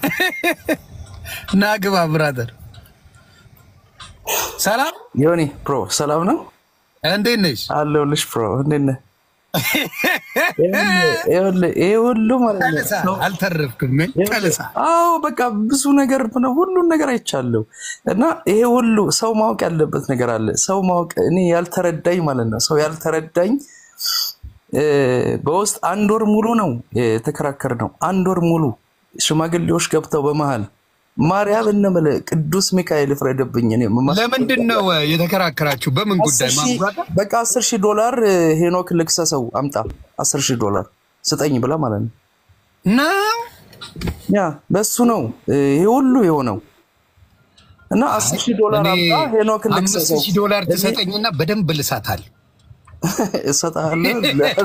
ና ግባ ብራዘር። ሰላም ዮኒ ፕሮ ሰላም ነው እንዴት ነሽ? አለሁልሽ። ፕሮ እንዴት ነህ? ይኸውልህ ይሄ ሁሉ ማለት ነው ጠልሳ ሰው- አልተረፍክም። ምን ጠልሳ አዎ በቃ ብዙ ነገር ነው ሁሉን ነገር አይቻለሁ። እና ይሄ ሁሉ ሰው ማወቅ ያለበት ነገር አለ። ሰው ማወቅ እኔ ያልተረዳኝ ማለት ነው ሰው ያልተረዳኝ እ፣ በውስጥ አንድ ወር ሙሉ ነው የተከራከር ነው። አንድ ወር ሙሉ ሽማግሌዎች ገብተው በመሃል ማርያም እነመለ ቅዱስ ሚካኤል ፍረድብኝ። እኔ መማ- ለምንድን ነው የተከራከራችሁ? በምን ጉዳይ? አስር ሺህ- ማጉራታ? በቃ አስር ሺህ ዶላር እ፣ ሄኖክ ልክሰሰው አምጣ አስር ሺህ ዶላር ስጠኝ ብላ ማለት ነው። ነው ያ በሱ ነው እ፣ ይሄ ሁሉ የሆነው እና አስር ሺህ ዶላር እኔ አምጣ ሄኖክ አምስት ልክሰሰው ሺህ ዶላር ትሰጠኝና በደንብ ልሳታል። እሰጥሃለሁ።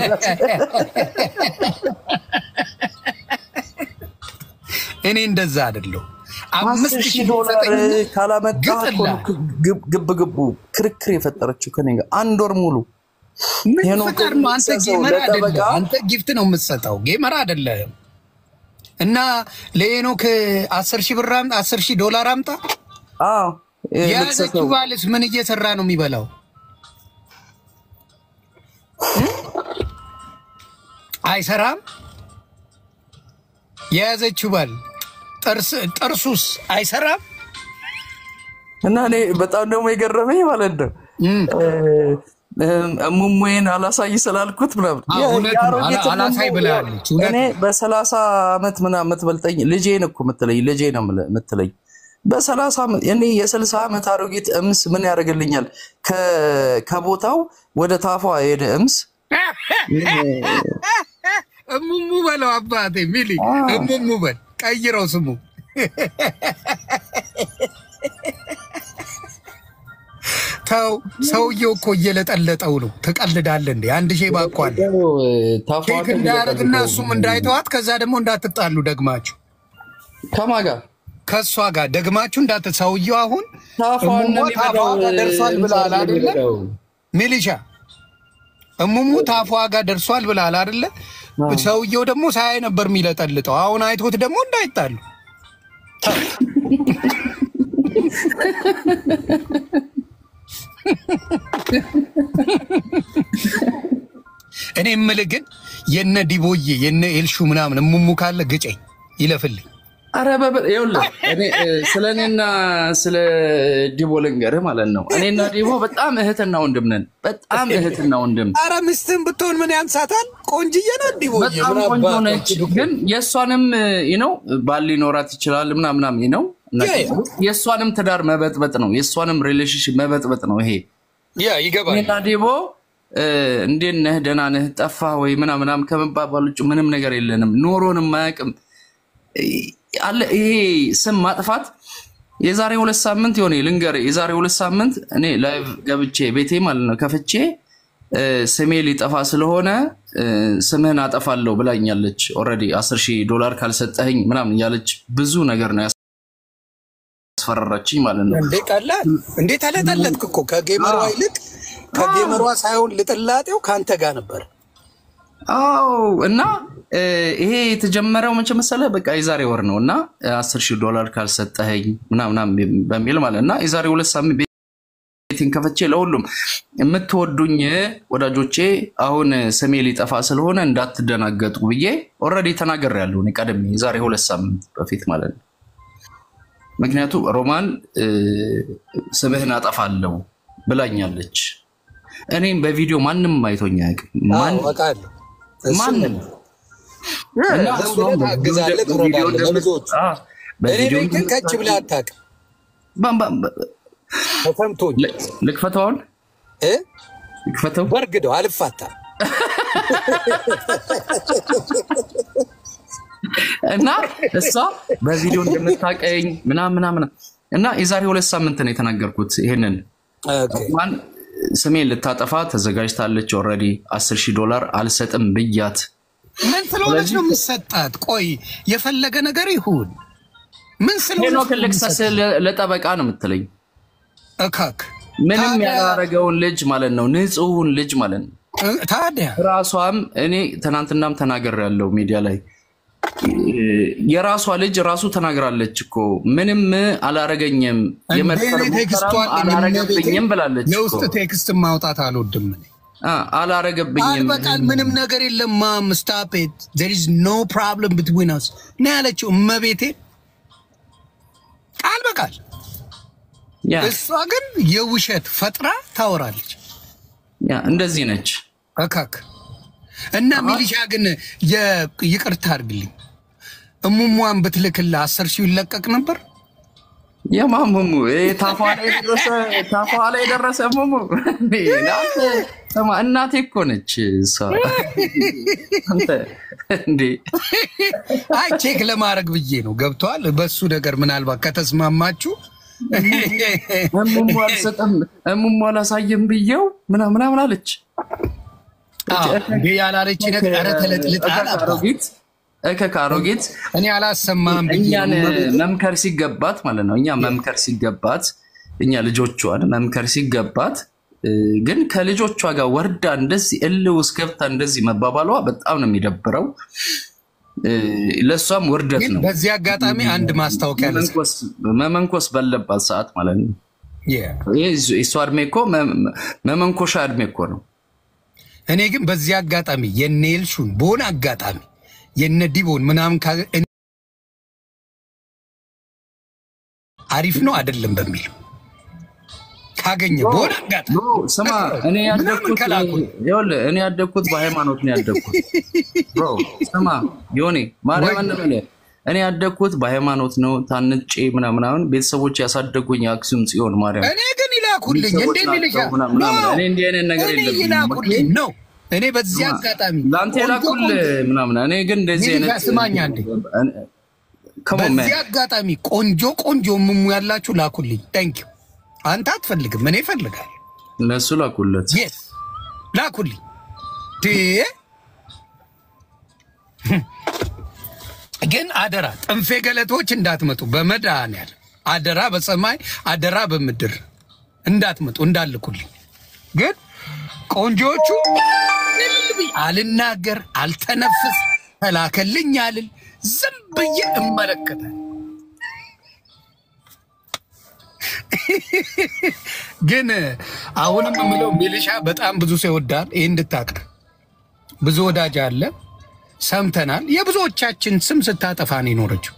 እኔ እንደዛ አይደለሁ። አስር አምስት ሺህ ሺህ ዶላር ትሰጠኝና ካላመጣ ግጥላ። እኮ ነው ግብ ግብ ግቡ ክርክር የፈጠረችው ከኔ ጋር አንድ ወር ሙሉ ምን ሄኖክ ፍቅር ነው? አንተ ልክሰሰው ጌመር ለጠበቃ አይደለም። አንተ ጊፍት ነው የምትሰጠው፣ ጌመር አይደለም። እና ለሄኖክ አስር ሺህ ብር አምጣ፣ አስር ሺህ ዶላር አምጣ። አዎ ይሄ የያዘችው ልክሰሰው ባልስ ምን እየሰራ ነው የሚበላው? አይሰራም። የያዘችው ባል ጥርስ ጥርሱስ አይሰራም። እና እኔ በጣም ደግሞ የገረመኝ ማለት ነው እም፣ ሙሙዬን አላሳይ ስላልኩት ምናምን አዎ፣ የ- እውነት ነው። የአሮጊት አላ- አላሳይ ሙሙ ብላለች። እውነት እኔ በሰላሳ ዓመት ምናምን የምትበልጠኝ ልጄን እኮ የምትለኝ ልጄ ነው የምልህ- የምትለኝ በሰላሳ ዓመት እኔ የስልሳ ዓመት አሮጊት እምስ ምን ያደርግልኛል? ከ- ከቦታው ወደ ታፏ የሄደ እምስ እሙሙ በለው አባቴ ሚሊ እሙሙ በል ቀይረው ስሙ ተው ሰውየው እኮ እየለጠለጠው ነው ትቀልዳለህ እንዴ አንድ ሼ ባኳል ታፏ ኬክ እንዳያደርግና እሱም እንዳይተዋት ከዛ ደግሞ እንዳትጣሉ ደግማችሁ ከማን ጋር ከእሷ ጋር ደግማችሁ እንዳት ሰውየው አሁን ታፏን እሙሟ ታፏ ጋር ደርሷል ብለሃል አይደለ ሚሊሻ እሙሙ ታፏ ጋር ደርሷል ብለሃል አይደለ ሰውየው ደግሞ ሳያይ ነበር የሚለጠልጠው አሁን አይቶት ደግሞ እንዳይጣሉ እኔ የምልህ ግን የነ ዲቦዬ የነ ኤልሹ ምናምን እሙሙ ካለ ግጨኝ ይለፍልኝ አረ በበ- ይኸውልህ እኔ እ፣ ስለ እኔና ስለ ዲቦ ልንገርህ ማለት ነው። እኔና ዲቦ በጣም እህትና ወንድም ነን። በጣም እህትና ወንድም አረ ሚስትህን ብትሆን ምን ያንሳታል? ቆንጅዬ ናት ዲቦዬ። በጣም ምን ቆንጆ አባቷ ነች። ችግር ግን የእሷንም ነው ባል ሊኖራት ይችላል ምናምናም ነው የእሷንም ትዳር መበጥበጥ ነው። የእሷንም ሪሌሽንሽፕ መበጥበጥ ነው ይሄ ያ ይገባል። እኔና ዲቦ እ፣ እንዴት ነህ ደህና ነህ ጠፋ ወይ ምናምናም ከመባባል ውጭ ምንም ነገር የለንም። ኖሮንም አያውቅም አለ ይሄ ስም ማጥፋት የዛሬ ሁለት ሳምንት የሆነ ልንገርህ፣ የዛሬ ሁለት ሳምንት እኔ ላይቭ ገብቼ ቤቴ ማለት ነው ከፍቼ እ፣ ስሜ ሊጠፋ ስለሆነ እ፣ ስምህን አጠፋለሁ ብላኛለች። ኦልሬዲ አስር ሺህ ዶላር ካልሰጠኸኝ ምናምን እያለች ብዙ ነገር ነው ያስፈራራችኝ ማለት ነው። እንዴ ቀላል እንዴ ተለጠለጥክ እኮ ከጌመሯ ይልቅ ከጌመሯ ሳይሆን ልጥላጤው ከአንተ ጋር ነበር። አዎ እና እ፣ ይሄ የተጀመረው መቼ መሰለህ? በቃ የዛሬ ወር ነው እና አስር ሺህ ዶላር ካልሰጠኸኝ ምናምናም በሚል ማለት እና የዛሬ ሁለት ሳምንት ቤቴን ከፍቼ ለሁሉም የምትወዱኝ ወዳጆቼ አሁን ስሜ ሊጠፋ ስለሆነ እንዳትደናገጡ ብዬ ኦልሬዲ ተናግሬያለሁ። እኔ ቀድሜ የዛሬ ሁለት ሳምንት በፊት ማለት ነው። ምክንያቱም ሮማን እ፣ ስምህን አጠፋለሁ ብላኛለች። እኔም በቪዲዮ ማንም አይቶኝ አያውቅም። ማን- አውቃለሁ። ማንም እና ዝም ብለህ ታግዛለህ፣ በቪዲዮ ትረዳለህ ለብዙዎቹ። አ፣ እኔ በቪዲዮ ቤት ግን ከች ብለህ አታውቅም። ባ- ባ- ባ- ተሰምቶኝ ል- ልክፈተው አሁን እ? ልክፈተው በርግደው አልፋታም። እና እሷ በቪዲዮ እንደምታቀኝ ምናምን ምናምን እና የዛሬ ሁለት ሳምንት ነው የተናገርኩት ይሄንን ኦኬ። ማን ስሜን ልታጠፋ ተዘጋጅታለች። ኦልሬዲ አስር ሺህ ዶላር አልሰጥም ብያት ምን ስለሆነች ነው የምትሰጣት? ቆይ የፈለገ ነገር ይሁን ምን ስለሆነች ሄኖክ ነው ልክሰስ የምትሰጣት? ለጠበቃ ነው የምትለኝ። እካክ ምንም ታዲያ- ያላረገውን ልጅ ማለት ነው፣ ንጹሑን ልጅ ማለት ነው። እ- ታዲያ ራሷም እኔ ትናንትናም ተናገር ያለው ሚዲያ ላይ የራሷ ልጅ ራሱ ተናግራለች እኮ ምንም አላረገኝም፣ የመድፈር እንዴ ቴክስቷ ሙከራም አላረገብኝም ብላለች እኮ። የውስጥ ቴክስት ማውጣት አልወድም እኔ። አ፣ አላረገብኝም አልበቃል ምንም ነገር የለም ማም ስታፕ ኢት ዜር ኢዝ ኖ ፕሮብለም ብትዊን አስ ነው ያለችው እመቤቴ ቃል በቃል ያ እሷ ግን የውሸት ፈጥራ ታወራለች ያ እንደዚህ ነች። እካክ እና ሚሊሻ ግን የ- ይቅርታ አድርግልኝ እሙሟን ብትልክላ አስር ሺው ይለቀቅ ነበር የማሙሙ ታፏ ላይ የደረሰ ታፏ ላይ የደረሰ ሙሙ አንተ ስማ፣ እናቴ እኮ ነች እሷ። አንተ እንዴ አይ ቼክ ለማድረግ ብዬ ነው ገብተዋል በሱ ነገር ምናልባት ከተስማማችሁ እሙሙ አልሰጠም እሙሙ አላሳየም ብየው ምናምን ምናምን አለች። አዎ፣ እንዴ ያላለች ነገር ኧረ ተለጥልጣል አባ አሮጊት እከክ አሮጊት እኔ አላሰማም ብዬ እኛን ነው። መምከር ሲገባት ማለት ነው። እኛ መምከር ሲገባት እኛ ልጆቿን መምከር ሲገባት እ፣ ግን ከልጆቿ ጋር ወርዳ እንደዚህ እልህ ውስጥ ገብታ እንደዚህ መባባሏ በጣም ነው የሚደብረው። እ፣ ለእሷም ውርደት ግን ነው። በዚህ አጋጣሚ አንድ ማስታወቂያ ልስጥ። መመንኮስ መመንኮስ ባለባት ሰዓት ማለት ነው። Yeah. ይህ የእሷ እድሜ እኮ መ- መመንኮሻ እድሜ እኮ ነው። እኔ ግን በዚህ አጋጣሚ የነ ኤልሹን በሆነ አጋጣሚ የነ ዲቦን ምናምን ካ- እኔ አሪፍ ነው አይደለም በሚል ካገኘ በሆነ አጋጣሚ ብሮ ስማ፣ እኔ ምናምን ያደግኩት ከላኩ ይኸውልህ፣ እኔ ያደግኩት በሃይማኖት ነው ያደግኩት። ብሮ ስማ፣ ዮኒ ማርያም እንበለ እኔ ያደግኩት በሃይማኖት ነው ታንጬ ምናምን ምናምን ቤተሰቦች ያሳደጉኝ አክሱም ጽዮን ማርያም እኔ ግን ይላኩልኝ እንዴ ቤተሰቦች ሚልሻ ናቸው ምናምን ምናምን። እኔ እንዲህ አይነት ነገር እኔ የለብኝም። ይላኩልኝ ነው እኔ በዚህ አጋጣሚ ለአንተ የላኩል ምናምን እኔ ግን እንደዚህ ሚልሻ አይነት ስማኝ አንዴ ከሞ በዚህ አጋጣሚ ቆንጆ ቆንጆ ምሙ ያላችሁ ላኩልኝ። ታንኪዩ አንተ አትፈልግም፣ እኔ እፈልጋለሁ። እነሱ ላኩለት። የስ ላኩልኝ። ዴ ግን አደራ ጥንፌ ገለቶች እንዳትመጡ በመድኃኒዓለም አደራ፣ በሰማይ አደራ፣ በምድር እንዳትመጡ እንዳልኩልኝ። ግን ቆንጆቹ እልል ብዬ አልናገር፣ አልተነፍስ፣ ተላከልኝ አልል፣ ዝም ብዬ እመለከታል። ግን አሁንም የምለው ሚሊሻ በጣም ብዙ ሰው ይወዳል። ይህ እንድታቅር ብዙ ወዳጅ አለ። ሰምተናል። የብዙዎቻችን ስም ስታጠፋ ነው የኖረችው።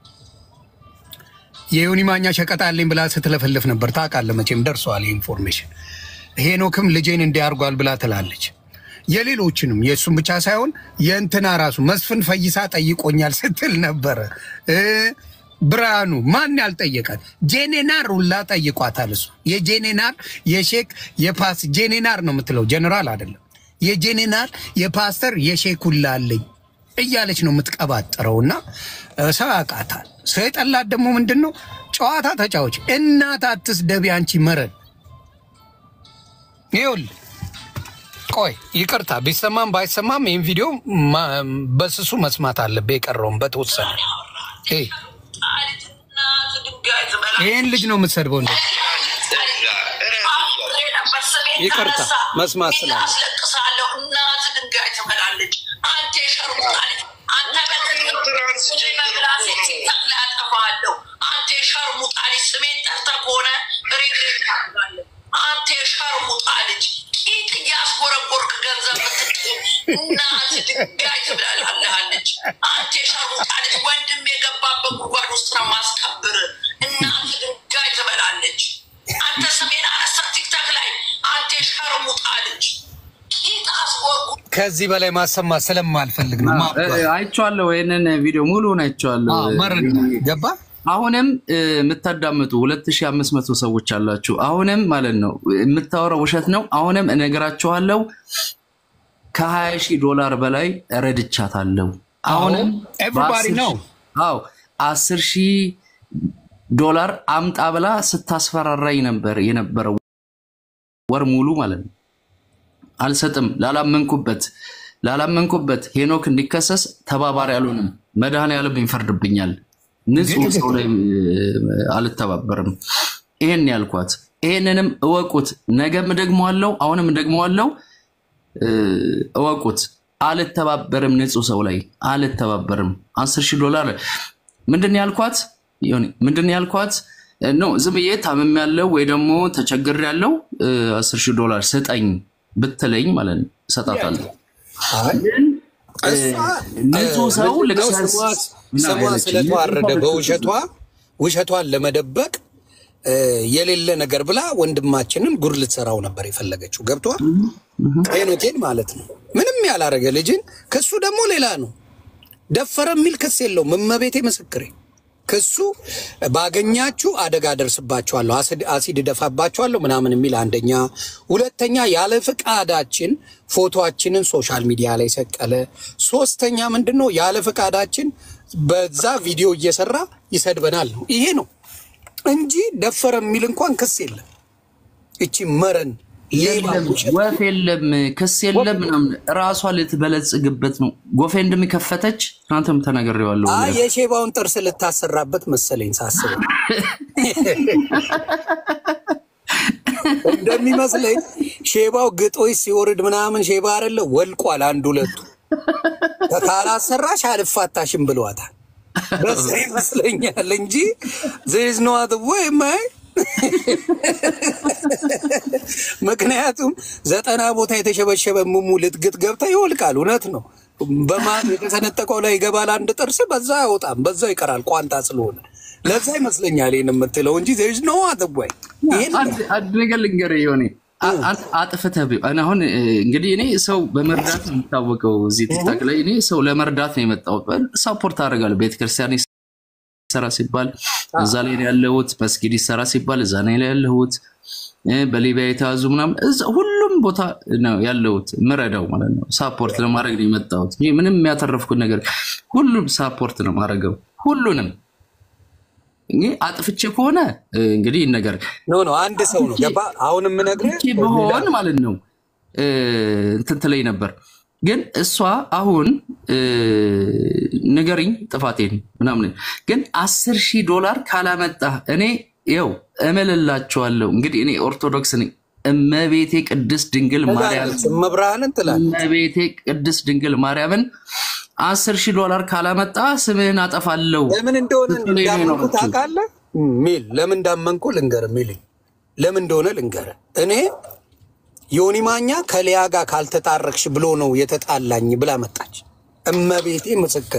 የዮኒ ማኛ ሸቀጥ አለኝ ብላ ስትለፈልፍ ነበር። ታውቃለህ መቼም ደርሰዋል ኢንፎርሜሽን። ሄኖክም ልጄን እንዲያርጓል ብላ ትላለች። የሌሎችንም የእሱም ብቻ ሳይሆን የእንትና ራሱ መስፍን ፈይሳ ጠይቆኛል ስትል ነበረ። እ ብርሃኑ ማን ያልጠየቃት ጄኔናር ሁላ ጠይቋታል። እሱ የጄኔናር የሼክ የፓስ ጄኔናር ነው የምትለው ጀኔራል አይደለም። የጄኔናር የፓስተር የሼክ ሁላ አለኝ እያለች ነው የምትቀባጥረው። እና ሰው ያውቃታል። ሰው የጠላት ደግሞ ምንድን ነው ጨዋታ ተጫዎች እናት አትስደቢ አንቺ መረን ይኸውልህ ቆይ ይቅርታ ቢሰማም ባይሰማም ይህን ቪዲዮ ማ- በስሱ መስማት አለብህ። የቀረውን በተወሰነ ይሄ ይህን ልጅ ነው የምትሰድበው። እንደ ይቅርታ መስማት ስላለ አስለቅሳለሁ። እናት ድንጋይ ትበላለች። አንተ የሸርሙጣለች። አንተ በመብላሴ ሲታክ ላይ አጠፋለሁ። አንተ የሸርሙጣለች። ስሜን ጠርተህ ከሆነ ሬግሬት ታደርጋለህ። አንተ የሸርሙጣለች። ቂጥ እያስጎረጎርክ ገንዘብ ምትጥል እናት ድንጋይ ትበላለች። አንተ የሸርሙጣለች። ወንድም የገባበት ጉድጓድ ውስጥ ነው ማስከብር። እናት ድንጋይ ትበላለች። አንተ ስሜን አነሳ ቲክታክ ላይ አንተ የሸርሙጣ ልጅ ቂጥ አስጎርጉ ከዚህ በላይ ማሰማት ስለማልፈልግ ነው። ማባ- አይቼዋለሁ፣ ይህንን ቪዲዮ ሙሉውን አይቼዋለሁ። አዎ፣ መረድ ገባ አሁንም እ፣ የምታዳምጡ 2500 ሰዎች አላችሁ። አሁንም ማለት ነው የምታወራው ውሸት ነው። አሁንም እነግራችኋለሁ ከ20 ሺህ ዶላር በላይ ረድቻታለሁ። አሁንም ኤቭሪባዲ በአስር ነው። ሺህ- አዎ 10 ሺህ ዶላር አምጣ ብላ ስታስፈራራኝ ነበር የነበረው ወር ሙሉ ማለት ነው። አልሰጥም ላላመንኩበት ላላመንኩበት ሄኖክ እንዲከሰስ ተባባሪ አልሆንም። መድኃኔዓለም ይፈርድብኛል። ንጹህ ሰው ላይ እ፣ አልተባበርም። ይሄን ያልኳት ይሄንንም እወቁት። ነገም ደግመዋለው፣ አሁንም ደግመዋለው። እ፣ እወቁት። አልተባበርም፣ ንጹህ ሰው ላይ አልተባበርም። አስር ሺህ ዶላር ምንድን ነው ያልኳት? ዮኒ ምንድን ነው ያልኳት? ኖ ዝም ብዬ ታምም ያለው ወይ ደግሞ ተቸግር ያለው አስር ሺህ ዶላር ስጠኝ ብትለኝ ማለት ነው እሰጣታለሁ። አይ ንጹህ ሰው ልክሰስ ስሟ ስለተዋረደ በውሸቷ ውሸቷን ለመደበቅ እ፣ የሌለ ነገር ብላ ወንድማችንን ጉድ ልትሰራው ነበር የፈለገችው። ገብቷል። ሄኖቴን ማለት ነው። ምንም ያላረገ ልጅን ክሱ ደግሞ ሌላ ነው። ደፈረ የሚል ክስ የለውም። እመቤቴ ምስክሬ ክሱ ባገኛችሁ አደጋ ደርስባችኋለሁ፣ አሲድ- አሲድ እደፋባችኋለሁ ምናምን የሚል አንደኛ። ሁለተኛ ያለ ፍቃዳችን ፎቶአችንን ሶሻል ሚዲያ ላይ ሰቀለ። ሶስተኛ ምንድን ነው ያለ ፍቃዳችን በዛ ቪዲዮ እየሰራ ይሰድበናል ነው። ይሄ ነው እንጂ ደፈረ የሚል እንኳን ክስ የለም። እቺ መረን ሌባ የለም ውሸት ወፍ የለም ክስ የለም ምናምን ራሷ ልትበለጽግበት ነው። ጎፌ እንደሚከፈተች ትናንትም ተናግሬዋለሁ። አይ የሼባውን ጥርስ ልታሰራበት መሰለኝ ሳስበው እንደሚመስለኝ ሼባው ግጦሽ ሲወርድ ምናምን ሼባ አይደለ ወልቋል። አንድ ሁለቱ ካላሰራሽ አልፋታሽም ብለዋታል። በዛ ይመስለኛል እንጂ ዜዝ ነው ወይ ማይ ምክንያቱም ዘጠና ቦታ የተሸበሸበ ሙሙ ልትግት ገብታ ይወልቃል። እውነት ነው። በማን የተሰነጠቀው ላይ ይገባል አንድ ጥርስ፣ በዛ አይወጣም፣ በዛው ይቀራል ቋንጣ ስለሆነ ለዛ ይመስለኛል ይህን የምትለው እንጂ ዜዝ ነው ወይ ይህን አንድ አንድ ነገር ልንገርህ የሆነ አጥፍተህ ቢሆን እኔ አሁን እ, እንግዲህ እኔ ሰው በመርዳት ነው የሚታወቀው። እዚህ ቲክታክ ላይ እኔ ሰው ለመርዳት ነው የመጣሁት። ሳፖርት አደርጋለሁ። ቤተክርስቲያን ይሰራ ሲባል እዛ ላይ ነው ያለሁት። መስጊድ ይሰራ ሲባል እዛ ላይ ነው ያለሁት። እ፣ በሊቢያ የተያዙ ምናምን እዛ ሁሉም ቦታ ነው ያለሁት። ምረዳው ማለት ነው። ሳፖርት ለማድረግ ነው የመጣሁት። ይሄ ምንም ያተረፍኩት ነገር ሁሉም ሳፖርት ነው ማድረገው ሁሉንም እንግዲህ አጥፍቼ ከሆነ እ, እንግዲህ ይህን ነገር ኖ ኖ አንድ ሰው ነው ገባ። አሁን የምነግርህ ልኬ በሆን ማለት ነው እ፣ እንትን ትለኝ ነበር። ግን እሷ አሁን እ፣ ንገሪኝ ጥፋቴን ምናምን፣ ግን አስር ሺህ ዶላር ካላመጣ እኔ ይኸው እምልላችኋለሁ። እንግዲህ እኔ ኦርቶዶክስ ነኝ። እመቤቴ ቅድስት ድንግል ማርያም ትላለች፣ መብርሃንን ትላለች። እመቤቴ ቅድስት ድንግል ማርያምን አስር ሺህ ዶላር ካላመጣ ስምህን አጠፋለሁ። ለምን እንደሆነ ስትለኝ ነው እንዳመንኩ የኖረችው። ታውቃለህ? ሚል ለምን እንዳመንኩ ልንገርህ። ሚል ለምን እንደሆነ ልንገርህ። እኔ ዮኒ ማኛ ከሊያ ጋር ካልተጣረቅሽ ብሎ ነው የተጣላኝ ብላ መጣች። እመቤቴ ምስክሬ፣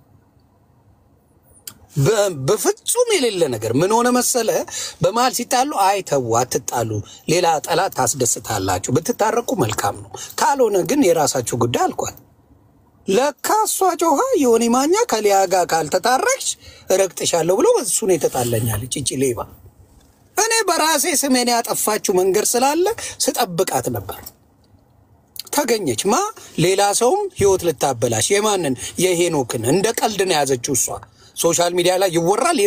በ- በፍጹም የሌለ ነገር ምን ሆነ መሰለ፣ በመሀል ሲጣሉ አይተው አትጣሉ፣ ሌላ ጠላት ታስደስታላችሁ፣ ብትታረቁ መልካም ነው፣ ካልሆነ ግን የራሳችሁ ጉዳይ አልኳት። ለካ እሷ ጮኻ ዮኒ ማኛ ከሊያ ጋር ካልተጣረቅሽ እረግጥሻለሁ ብሎ እሱ ነው የተጣለኛለች። ይቺ ሌባ እኔ በራሴ ስሜን ያጠፋችው መንገድ ስላለ ስጠብቃት ነበር። ተገኘች ማ ሌላ ሰውም ህይወት ልታበላሽ የማንን የሄኖክን እንደ ቀልድ ነው የያዘችው እሷ ሶሻል ሚዲያ ላይ ይወራል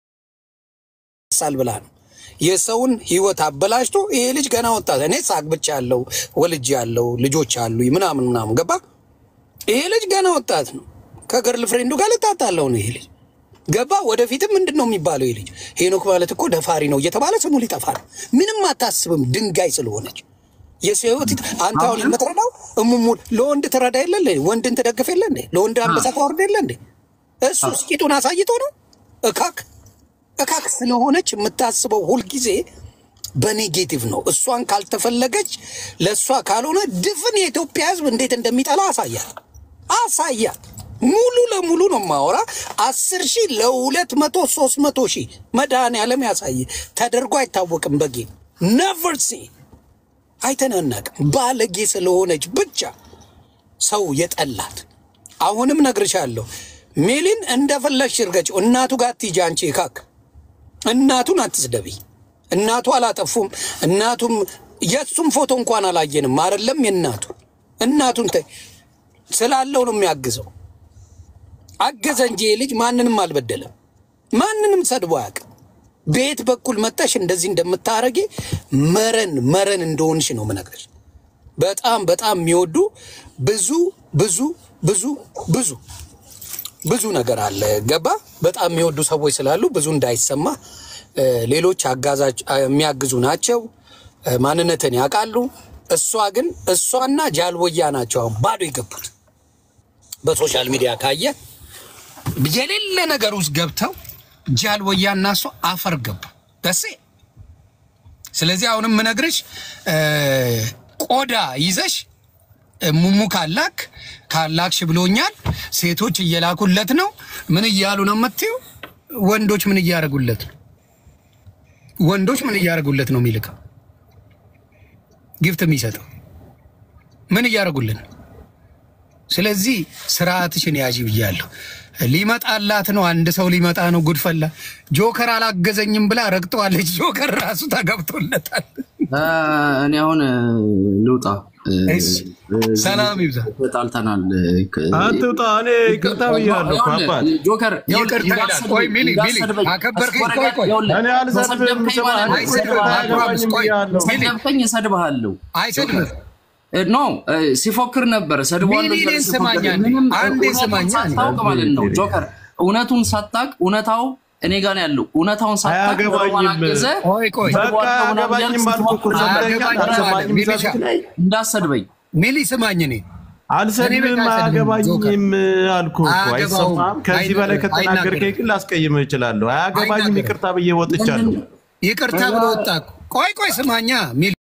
ይረሳል ብላ ነው የሰውን ህይወት አበላሽቶ ይሄ ልጅ ገና ወጣት እኔ ሳግብቻ ያለው ወልጅ ያለው ልጆች አሉ ምናምን ምናምን ገባ ይሄ ልጅ ገና ወጣት ነው ከገርል ፍሬንዱ ጋር ልታጣለው ነው ይሄ ልጅ ገባ ወደፊትም ምንድን ነው የሚባለው ይህ ልጅ ሄኖክ ማለት እኮ ደፋሪ ነው እየተባለ ስሙ ሊጠፋ ነው ምንም አታስብም ድንጋይ ስለሆነች የሰው ህይወት ይት- አንተ አሁን የምትረዳው እሙሙ ለወንድ ትረዳ የለ እንዴ? ወንድን ትደግፍ የለ እንዴ? ለወንድ አንበሳ ታወርድ የለ እንዴ? እሱ ስቂጡን አሳይቶ ነው እካክ እካክ ስለሆነች የምታስበው ሁልጊዜ በኔጌቲቭ ነው። እሷን ካልተፈለገች ለእሷ ካልሆነ ድፍን የኢትዮጵያ ህዝብ እንዴት እንደሚጠላ አሳያል አሳያል። ሙሉ ለሙሉ ነው ማወራ። አስር ሺህ ለሁለት መቶ ሶስት መቶ ሺህ መድኃኔዓለም ያሳይ ተደርጎ አይታወቅም። በጌ ነቨር ሲ አይተናናቅም። ባለጌ ስለሆነች ብቻ ሰው የጠላት አሁንም ነግርሻለሁ። ሜሊን እንደፈለግሽ እርገጭው። እናቱ ጋር አትሂጂ አንቺ ካክ እናቱን አትስደቢ። እናቱ አላጠፉም። እናቱም የእሱም ፎቶ እንኳን አላየንም። አይደለም የእናቱ እናቱን ተይ ስላለው ነው የሚያግዘው። አገዘ እንጂ ይህ ልጅ ማንንም አልበደለም። ማንንም ሰድቦ አያውቅም። በየት በኩል መጠሽ እንደዚህ እንደምታረጊ መረን መረን እንደሆንሽ ነው ምነግርሽ። በጣም በጣም የሚወዱ ብዙ ብዙ ብዙ ብዙ ብዙ ነገር አለ። ገባ በጣም የሚወዱ ሰዎች ስላሉ ብዙ እንዳይሰማ እ፣ ሌሎች አጋዛች የሚያግዙ ናቸው። እ፣ ማንነትን ያውቃሉ። እሷ ግን እሷና ጃልቦያ ናቸው አሁን ባዶ የገቡት በሶሻል ሚዲያ ካየ የሌለ ነገር ውስጥ ገብተው ጃልወያ እና እሱ አፈር ገቡ ደሴ። ስለዚህ አሁንም ምነግርሽ እ፣ ቆዳ ይዘሽ እ፣ ሙሙ ካላክ ካላክሽ ብሎኛል። ሴቶች እየላኩለት ነው። ምን እያሉ ነው የምትይው? ወንዶች ምን እያደረጉለት ነው? ወንዶች ምን እያደረጉለት ነው የሚልከው ጊፍት የሚሰጠው ምን እያደረጉልን ነው? ስለዚህ ስርዓትሽን ያዥ ብያለሁ። ሊመጣላት ነው። አንድ ሰው ሊመጣ ነው። ጉድፈላ ጆከር አላገዘኝም ብላ ረግጠዋለች። ጆከር ራሱ ተገብቶለታል። እ፣ እኔ አሁን እ፣ ልውጣ። እ፣ እሺ፣ ሰላም ይብዛ። ተጣልተናል። ክ- አትውጣ። እኔ ይቅርታ ብያለሁ እኮ ይኸውልህ፣ አባት። ጆከር ይኸውልህ፣ ይቅርታ ይላል። እንዳትሰድበኝ፣ ቆይ ሚሊ፣ ሚሊ፣ እንዳትሰድበኝ። አከበርከኝ። አስኮረገ- ቆይ፣ ቆይ። ይኸውልህ፣ እኔ አልሰድብም። ከሰደብከኝ ስማ፣ ማለት ነው። እኔ አይሰድብም። አያገባኝም ቆይ፣ ብያለሁ። ሚሊ፣ ከሰደብከኝ እሰድብሃለሁ። አይሰድብም። እ፣ ኖ እ፣ ሲፎክር ነበር ሰድቧለሁ ሚሊ፣ እያለ እኔን ሲፎክር ስማኝ አንዴ። ምንም አንዴ እውነቱን ስማኝ አንዴ። ሳታውቅ ማለት ነው ጆከር፣ እውነቱን ሳታውቅ እውነታው እኔ ጋር ነው ያለው። እውነታውን ሳታውቅ አያገባኝም። አገዘ ቆይ ቆይ በቃ አያገባኝም አልኩህ እኮ ሰምተኸኛል። አልሰማኝም ሚሊሻ፣ ዛሬ ላይ እንዳሰድበኝ ሚሊ ስማኝ፣ እኔ አልሰድብም እኔ በቃ አያገባኝም አልኩህ እኮ አያገባውም። አይሰማም። ከዚህ በላይ አይናገርም። ከተናገርከኝ ግን ላስቀይምህ እችላለሁ። አያገባኝም አይናገርም። ይቅርታ ብዬ ወጥቻለሁ። ይቅርታ ብሎ ወጣ እኮ። ቆይ ቆይ ስማኛ ሚሊ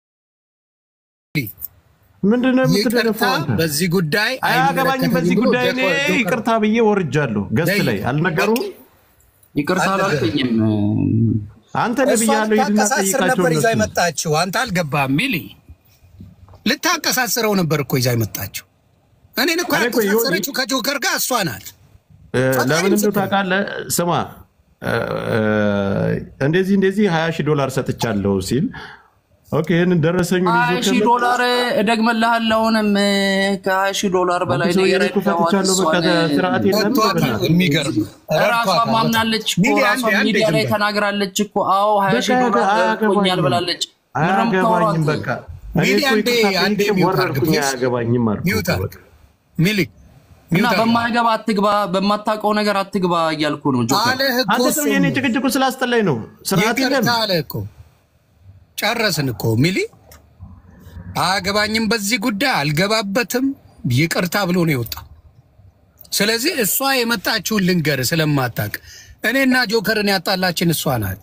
ምንድን ነው ይቅርታ የምትደነፋው አንተ? በዚህ ጉዳይ አያገባኝም በዚህ አይመለከተኝም ብሎ ጉዳይ እኔ ጆከር- ይቅርታ ብዬ ወርጃለሁ። ገስት ላይ አልነገሩም። ይቅርታ አላልከኝም። አንተ እሷ ነብያለሁ ሂድና ልታቀሳስር ጠይቃቸው ነበር ይዛ እነሱ የመጣችው። አንተ አልገባህም ሚሊ። ልታቀሳስረው ነበር እኮ ይዛ የመጣችው። እኔን እኮ እኔ እኮ ይኸው- ያቀሳሰረችው ከጆከር ጋር እሷ ናት። እ፣ ለምን እንደው ታውቃለህ? ስማ እ፣ እ፣ እንደዚህ እንደዚህ ሀያ ሺህ ዶላር ሰጥቻለሁ ሲል ኦኬ፣ ይህንን ደረሰኙን ሀያ ይዞ ሺህ ከመጣ ዶላር እደግመልሃለሁ። አሁንም ከሀያ ሺህ ዶላር በላይ ነው ሰውዬ እኮ የረዳኋት ፈትቻለሁ። በቃ እሷን። ስርዓት የለም ረድቷታል። የሚገርም ራሷ ረድቷታል። ማምናለች እኮ ሚሊ፣ ራሷ አንዴ፣ አንዴ ሚዲያ ላይ ዝም በል። ተናግራለች እኮ። አዎ ሀያ ሺህ በቃ ዶላር አያገባኝም። ቆኛል ብላለች። ምንም አያገባኝም። ተወሯት። በቃ እኔ ሚሊ፣ እኮ አንዴ ይቅርታ አንዴ ጠይቄ ሚውት አድርግ ወረድኩኝ። ፕሊዝ። አያገባኝም አልኩህ ሚውት እኮ አድርግ። በቃ። ሚሊ እና ሚውት አድርግ። በማያገባ አትግባ፣ በማታውቀው ነገር አትግባ እያልኩ ነው ጆከር። አለህ እኮ አንተ እሱ ሰውዬ እኔ ጭቅጭቁ ስላስጠላኝ ነው። ስርዓት የለም። ይቅርታ አለ እኮ ጨረስን እኮ ሚሊ አያገባኝም በዚህ ጉዳይ አልገባበትም ይቅርታ ብሎ ነው የወጣው ስለዚህ እሷ የመጣችውን ልንገር ስለማታቅ እኔና ጆከርን ያጣላችን እሷ ናት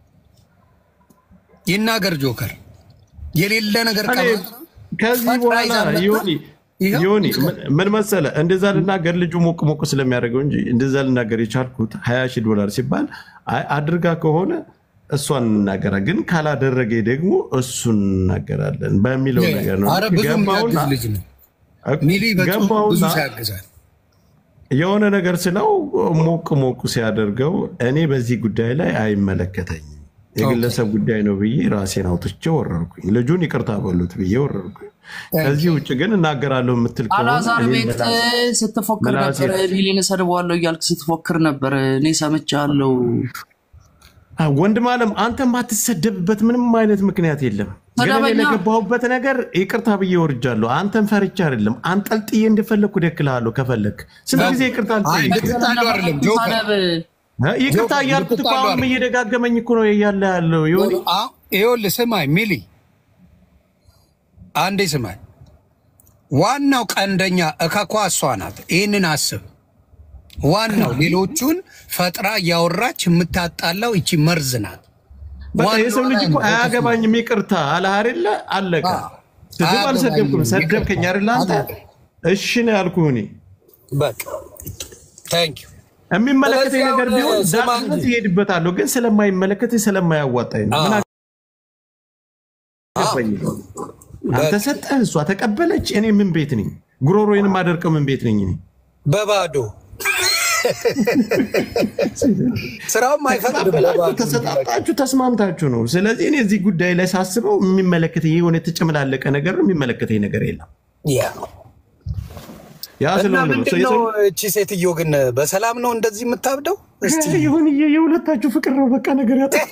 ይናገር ጆከር የሌለ ነገር እኔ ከማ- ከዚህ ፈጥራ በኋላ ይዛ መጣ። ዮኒ ይኸው ዮኒ ምን መሰለ እንደዛ ልናገር ልጁ ሞቅ ሞቅ ስለሚያደርገው እንጂ እንደዛ ልናገር የቻልኩት ሀያ ሺህ ዶላር ሲባል አይ አድርጋ ከሆነ እሷን እንናገራ ግን ካላደረገ ደግሞ እሱን እናገራለን በሚለው ነገር ነው። አረ ብዙ ገባውና የሚያግዝ ልጅ ነው ሚሊ በጣም ብዙ ገባውና ሲያግዛል የሆነ ነገር ስለው ሞቅ ሞቅ ሲያደርገው እኔ በዚህ ጉዳይ ላይ አይመለከተኝም የግለሰብ ጉዳይ ነው ብዬ ራሴን አውጥቼ ወረርኩኝ። ልጁን ይቅርታ በሉት ብዬ ወረርኩኝ። ከዚህ ውጭ ግን እናገራለሁ የምትል ከሆነ አላዛር እኔ ቤት ምላስ- ስትፎክር ምላሴ- ነበር። ሚሊን እሰድበዋለሁ እያልክ ስትፎክር ነበር። እኔ ሰምቻለሁ። አ፣ ወንድም አለም አንተ የማትሰደብበት ምንም አይነት ምክንያት የለም። ግን እኔ ሰደበኛ። ለገባሁበት ነገር ይቅርታ ብዬ ወርጃለሁ። አንተን ፈርቻ አይደለም አንጠልጥዬ እንደፈለግኩ ደክልሃለሁ ከፈለግ ስንት ጊዜ ይቅርታ አይ አልጠይቅም? ልትጣሉ አይደለም ጆከር ሳደብ እ? ይቅርታ ጆከር፣ እያልኩት እኮ ልትጣሉ አሁንም አይደለም። እየደጋገመኝ እኮ ነው እያለ ያለው ዮኒ። አ- ይኸውልህ ስማኝ ሚሊ አንዴ ስማኝ ዋናው ቀንደኛ እከኳ እሷ ናት ይህንን አስብ ዋናው ሌሎቹን ፈጥራ እያወራች የምታጣላው ይቺ መርዝ ናት በቃ ዋናው የሰው ልጅ እኮ ላይ ነው አያገባኝም ይቅርታ አለህ አይደለ? አለቀ። አዎ። ስድብ አያገባኝም፣ አልሰደብኩም። ሰደብከኝ አይደለ? አንተ አያገባኝም። እሺ ነው ያልኩህ እኔ በቃ ታንክ ዩ የሚመለከተኝ ስለዚህ ነገር አሁን ቢሆን ስማ ዳር እንጂ። ይሄድበታለሁ፣ ግን ስለማይመለከተኝ ስለማያዋጣኝ ነው። ምን አዎ። አገባኝ? አንተ ሰጠህ፣ እሷ ተቀበለች። እኔ ምን ቤት ነኝ? ጉሮሮዬን የማደርቀው ምን ቤት ነኝ እኔ? በባዶ ስራውም አይፈቅድም በባዶ ተሰጣጣችሁ፣ ተስማምታችሁ ነው። ስለዚህ እኔ እዚህ ጉዳይ ላይ ሳስበው የሚመለከተኝ የሆነ የተጨመላለቀ ነገር ነው። የሚመለከተኝ ነገር የለም። ያ ያ እና ስለሆነ ነው ምንድን ነው እቺ ሴትዮ ግን በሰላም ነው እንደዚህ የምታብደው? እስቲ ይሁን የሁለታችሁ ፍቅር ነው። በቃ ነገር ያጠፋ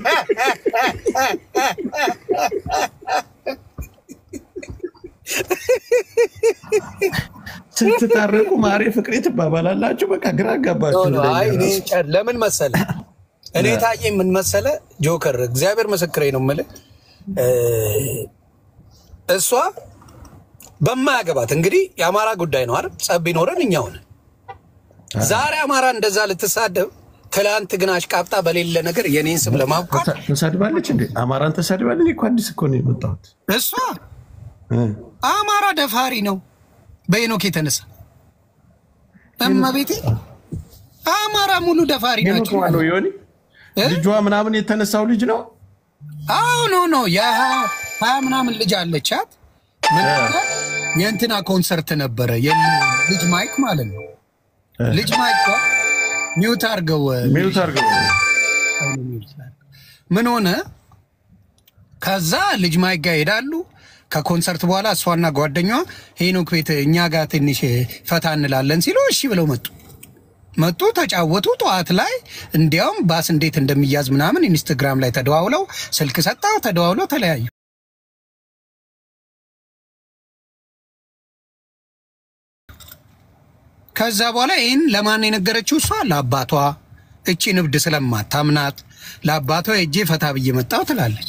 ስትታረቁ ማሬ ፍቅሬ ትባባላላችሁ። በቃ ግራ አጋባችሁ። አይ እኔ ጨ- ለምን መሰለ እኔ ታየኝ ምን መሰለ ጆከር፣ እግዚአብሔር ምስክሬ ነው የምልህ እ፣ እሷ በማያገባት እንግዲህ የአማራ ጉዳይ ነው አይደል? ጸብ ቢኖረን እኛ ሆነን ዛሬ አማራ እንደዛ ልትሳደብ፣ ትላንት ግን አሽቃብጣ በሌለ ነገር የኔን ስም ለማብቃት ተሳ- ተሳድባለች እንዴ? አማራን ተሳድባለች? እኔ እኮ አዲስ እኮ ነው የመጣሁት። እሷ እ። አማራ ደፋሪ ነው በሄኖክ የተነሳ እመቤቴ አማራ ሙሉ ደፋሪ ሄኖክ ናቸው። ማነው? ዮኒ እ? ልጇ ምናምን የተነሳው ልጅ ነው። አዎ ኖ ኖ የሀያ ምናምን ልጅ አለቻት። ምን አለ? የእንትና ኮንሰርት ነበረ የል- ልጅ ማይክ ማለት ነው። ልጅ ማይክ ጋር ሚውት አድርገው ሚዩት አድርገው ምን ሆነ? ከዛ ልጅ ማይክ ጋር ይሄዳሉ። ከኮንሰርት በኋላ እሷና ጓደኛዋ ሄኖክ ቤት እኛ ጋር ትንሽ ፈታ እንላለን ሲሉ እሺ ብለው መጡ መጡ ተጫወቱ። ጠዋት ላይ እንዲያውም ባስ እንዴት እንደሚያዝ ምናምን ኢንስትግራም ላይ ተደዋውለው ስልክ ሰጣው ተደዋውለው ተለያዩ። ከዛ በኋላ ይህን ለማን የነገረችው እሷ ለአባቷ እቺ ንብድ ስለማታምናት ለአባቷ እጄ ፈታ ብዬ መጣሁ ትላለች።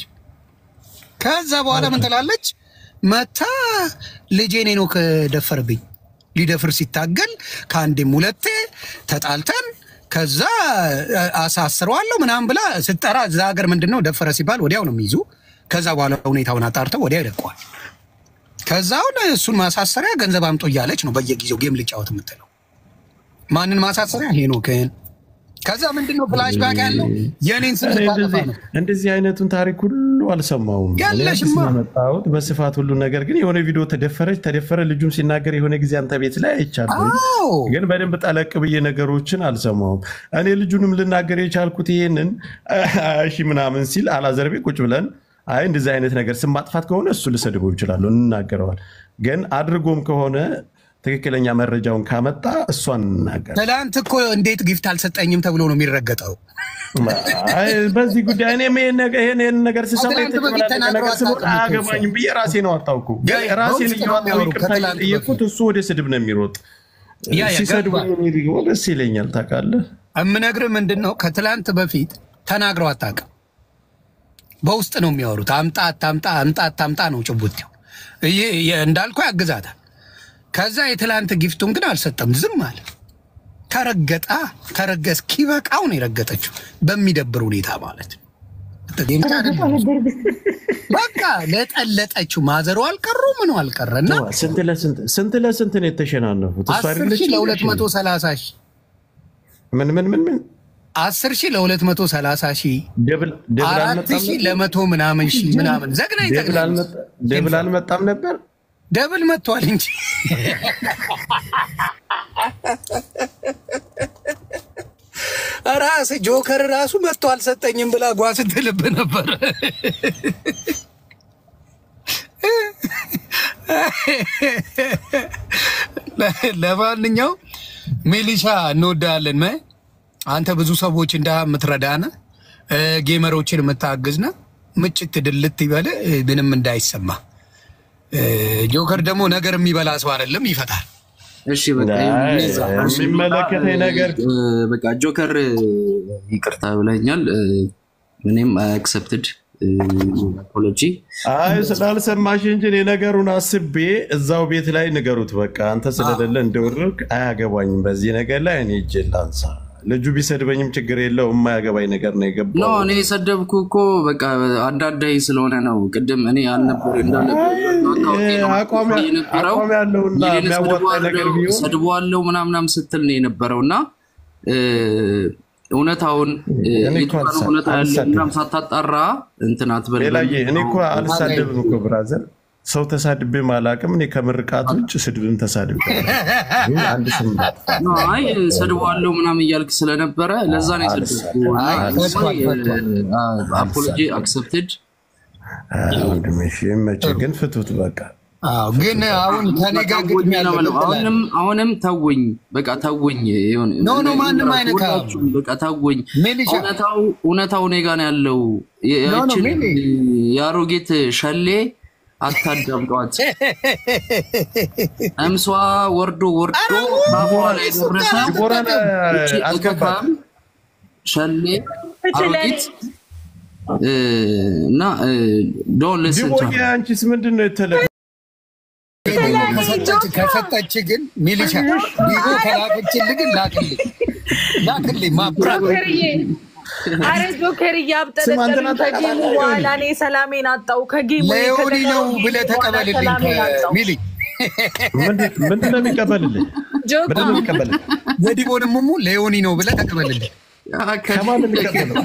ከዛ በኋላ ምን ትላለች? መታ ልጄን ሄኖክ ደፈርብኝ። ሊደፍር ሲታገል ከአንዴም ሁለቴ ተጣልተን ከዛ አሳስረዋለሁ ምናምን ብላ ስትጠራ እዛ ሀገር ምንድን ነው ደፈረ ሲባል ወዲያው ነው የሚይዙ። ከዛ በኋላ ሁኔታውን አጣርተው ወዲያው ይለቀዋል። ከዛ አሁን እሱን ማሳሰሪያ ገንዘብ አምጦ እያለች ነው በየጊዜው ጌም ልጫወት የምትለው። ማንን ማሳሰሪያ? ሄኖክን። ከዛ ምንድን ነው ፍላሽ ባክ ያለው የኔን ስም እኔ ልታጠፋ እንደዚህ- ነው። እንደዚህ አይነቱን ታሪክ ሁሉ አልሰማውም። እኔ አዲስ ያለሽማ። ነው የመጣሁት በስፋት ሁሉ ነገር ግን የሆነ ቪዲዮ ተደፈረች ተደፈረ ልጁም ሲናገር የሆነ ጊዜ አንተ ቤት ላይ አይቻለሁ። አዎ ግን በደንብ ጠለቅ ብዬ ነገሮችን አልሰማውም። እኔ ልጁንም ልናገር የቻልኩት ይሄንን እሺ ምናምን ሲል አላዘርቤ ቁጭ ብለን አይ እንደዚህ አይነት ነገር ስም ማጥፋት ከሆነ እሱ ልሰድበው ይችላለሁ እንናገረዋል። ግን አድርጎም ከሆነ ትክክለኛ መረጃውን ካመጣ እሷን እንናገር። ትላንት እኮ እንዴት ጊፍት አልሰጠኝም ተብሎ ነው የሚረገጠው። አይ በዚህ ጉዳይ እኔም ይሄን ነገር ይሄን ይሄን ነገር ስሰማ ከትላንት በፊት የተጨመላለቀ ተናግሮ ነገር ስኖር አታውቅም እኮ አያገባኝም ብዬ ራሴ ነው አታውኩ ያ- ያ ራሴን በውስጥ ነው እያወጣሁ የሚያወሩ ይቅርታ ከትላንት እየጠየኩት እሱ ወደ ስድብ ነው የሚሮጥ። ያ ያ ሲሰድቡ ገባኝ። እኔ ደግሞ ደስ ይለኛል። ታውቃለህ እምነግርህ ምንድን ነው ከትላንት በፊት ተናግረው አታውቅም። በውስጥ ነው የሚያወሩት። አምጣ አታምጣ፣ አምጣ አታምጣ ነው ጭቡቴው። ይህ ይህ እንዳልኩ ያግዛታል። ከዛ የትላንት ጊፍቱን ግን አልሰጠም፣ ዝም አለ። ተረገጣ ተረገ እስኪበቃው ነው የረገጠችው፣ በሚደብር ሁኔታ ማለት ነው። ብቻ አይደለም። በቃ ለጠለጠችው። ማዘሩ አልቀሩ ምኑ አልቀረና ስንት ለስንት ስንት ለስንት ነው የተሸናነፉት? እሱ አስር አይደለች ሺህ ለሁለት መቶ ሰላሳ ሺህ ምን ምን ምን ምን አስር ሺህ ለሁለት መቶ ሰላሳ ሺህ ደብል ደብል አራት አልመጣም ሺህ ነበር? ለመቶ ምናምን ሺህ ምናምን ዘግናኝ ደብል ዘግናኝ አልመጣ- ደብል አልመጣም ነበር። ደብል መጥቷል እንጂ ራስ ጆከር ራሱ መጥቶ አልሰጠኝም ብላ ጓ ስትልብ ነበር። ለማንኛውም ሚሊሻ እንወዳለን። መ አንተ ብዙ ሰዎች እንዳ የምትረዳነ ጌመሮችን የምታግዝነ ምጭት ድልት ይበል ምንም እንዳይሰማ። ጆከር ደግሞ ነገር የሚበላ ሰው አይደለም፣ ይፈታል። እሺ በቃ አይ፣ የሚመለከተኝ ነገር እ፣ በቃ ጆከር እ፣ ይቅርታ ብለኛል። እ፣ እኔም አክሰፕትድ አፖሎጂ አይ ስላልሰማሽ እንጂ እኔ ነገሩን አስቤ እዛው ቤት ላይ ንገሩት። በቃ አንተ ስለሌለ እንደወረድክ አያገባኝም። በዚህ ነገር ላይ እኔ እጄ ላንሳ። ልጁ ቢሰድበኝም ችግር የለው። የማያገባኝ ነገር ነው ኖ የገባው። እኔ የሰደብኩ እኮ በቃ አንዳንዳይ ስለሆነ ነው። ቅድም እኔ አልነበር አቋም አቋም ያለውና የሚያዋጣ ነገር ቢሆን ሰድበዋለው ምናምናም ስትል ነው የነበረው እና እ፣ እውነታውን እ፣ እኔ እኮ የቱ ጋር አልሳ- እውነታ ያለ አልሳደብም። ምናምን ሳታጣራ እንትን አትበል። ሌላዬ እኔ እኮ አልሳደብም እኮ ብራዘር፣ ሰው ተሳድቤም አላውቅም። እኔ ከምርቃት ውጭ ስድብን ተሳድቤ አላውቅም። ግን አንድ ስም ማጥፋት ኖ፣ አይ ሰድበዋለው ምናምን እያልክ ስለነበረ ለዛ ነው የሰደብኩ። አይ፣ ፈቷል፣ ፈቷል። አፖሎጂ አክሰፕትድ ወንድሜ እሺ፣ ይመችህ። ግን ፍቱት በቃ። አዎ፣ ግን አሁን ከኔ ጋር ግጥም ያለ አሁንም አሁንም ተውኝ፣ በቃ ተውኝ። የሆነ- ኖ፣ ኖ፣ ማንም አይነካም። ሁላችሁም በቃ ተውኝ። ሚሊሻ እውነታው እውነታው እኔ ጋር ነው ያለው። የ- ኖ፣ ኖ፣ ያችን ሚሊ። የአሮጌት ሸሌ አታዳምጧት። እምሷ ወርዶ ወርዶ ኧረ ባፏ ላይ ደረሰ። ዲቦራን እቺ አስገባት። እከካም ሸሌ አሮጊት እ፣ እና ዶን ልስን ዲቦዬ አንቺስ ምንድን ነው የተለ ከሰጠች ግን ሚሊሻ ቢሮ ከላከችልህ ግን ላክልኝ ላክልኝ ማብራት ጆከርዬ አረ ጆከርዬ ስማ፣ አብጠለጠሉኝ እንትና ከጌሙ ታውቃለህ? በኋላ እኔ ሰላሜን አጣው። ከጌሙ ለዮኒ ነው ብለህ በኋላ ተቀበልልኝ ሰላሜን አጣው። ሚሊ ምንድን ምንድን ነው የሚቀበልልህ? ጆከር ምንድን ነው የሚቀበልህ? የዲቦንም ሙሙ ለዮኒ ነው ብለህ ተቀበልልኝ ከማን ነው የሚቀበለው?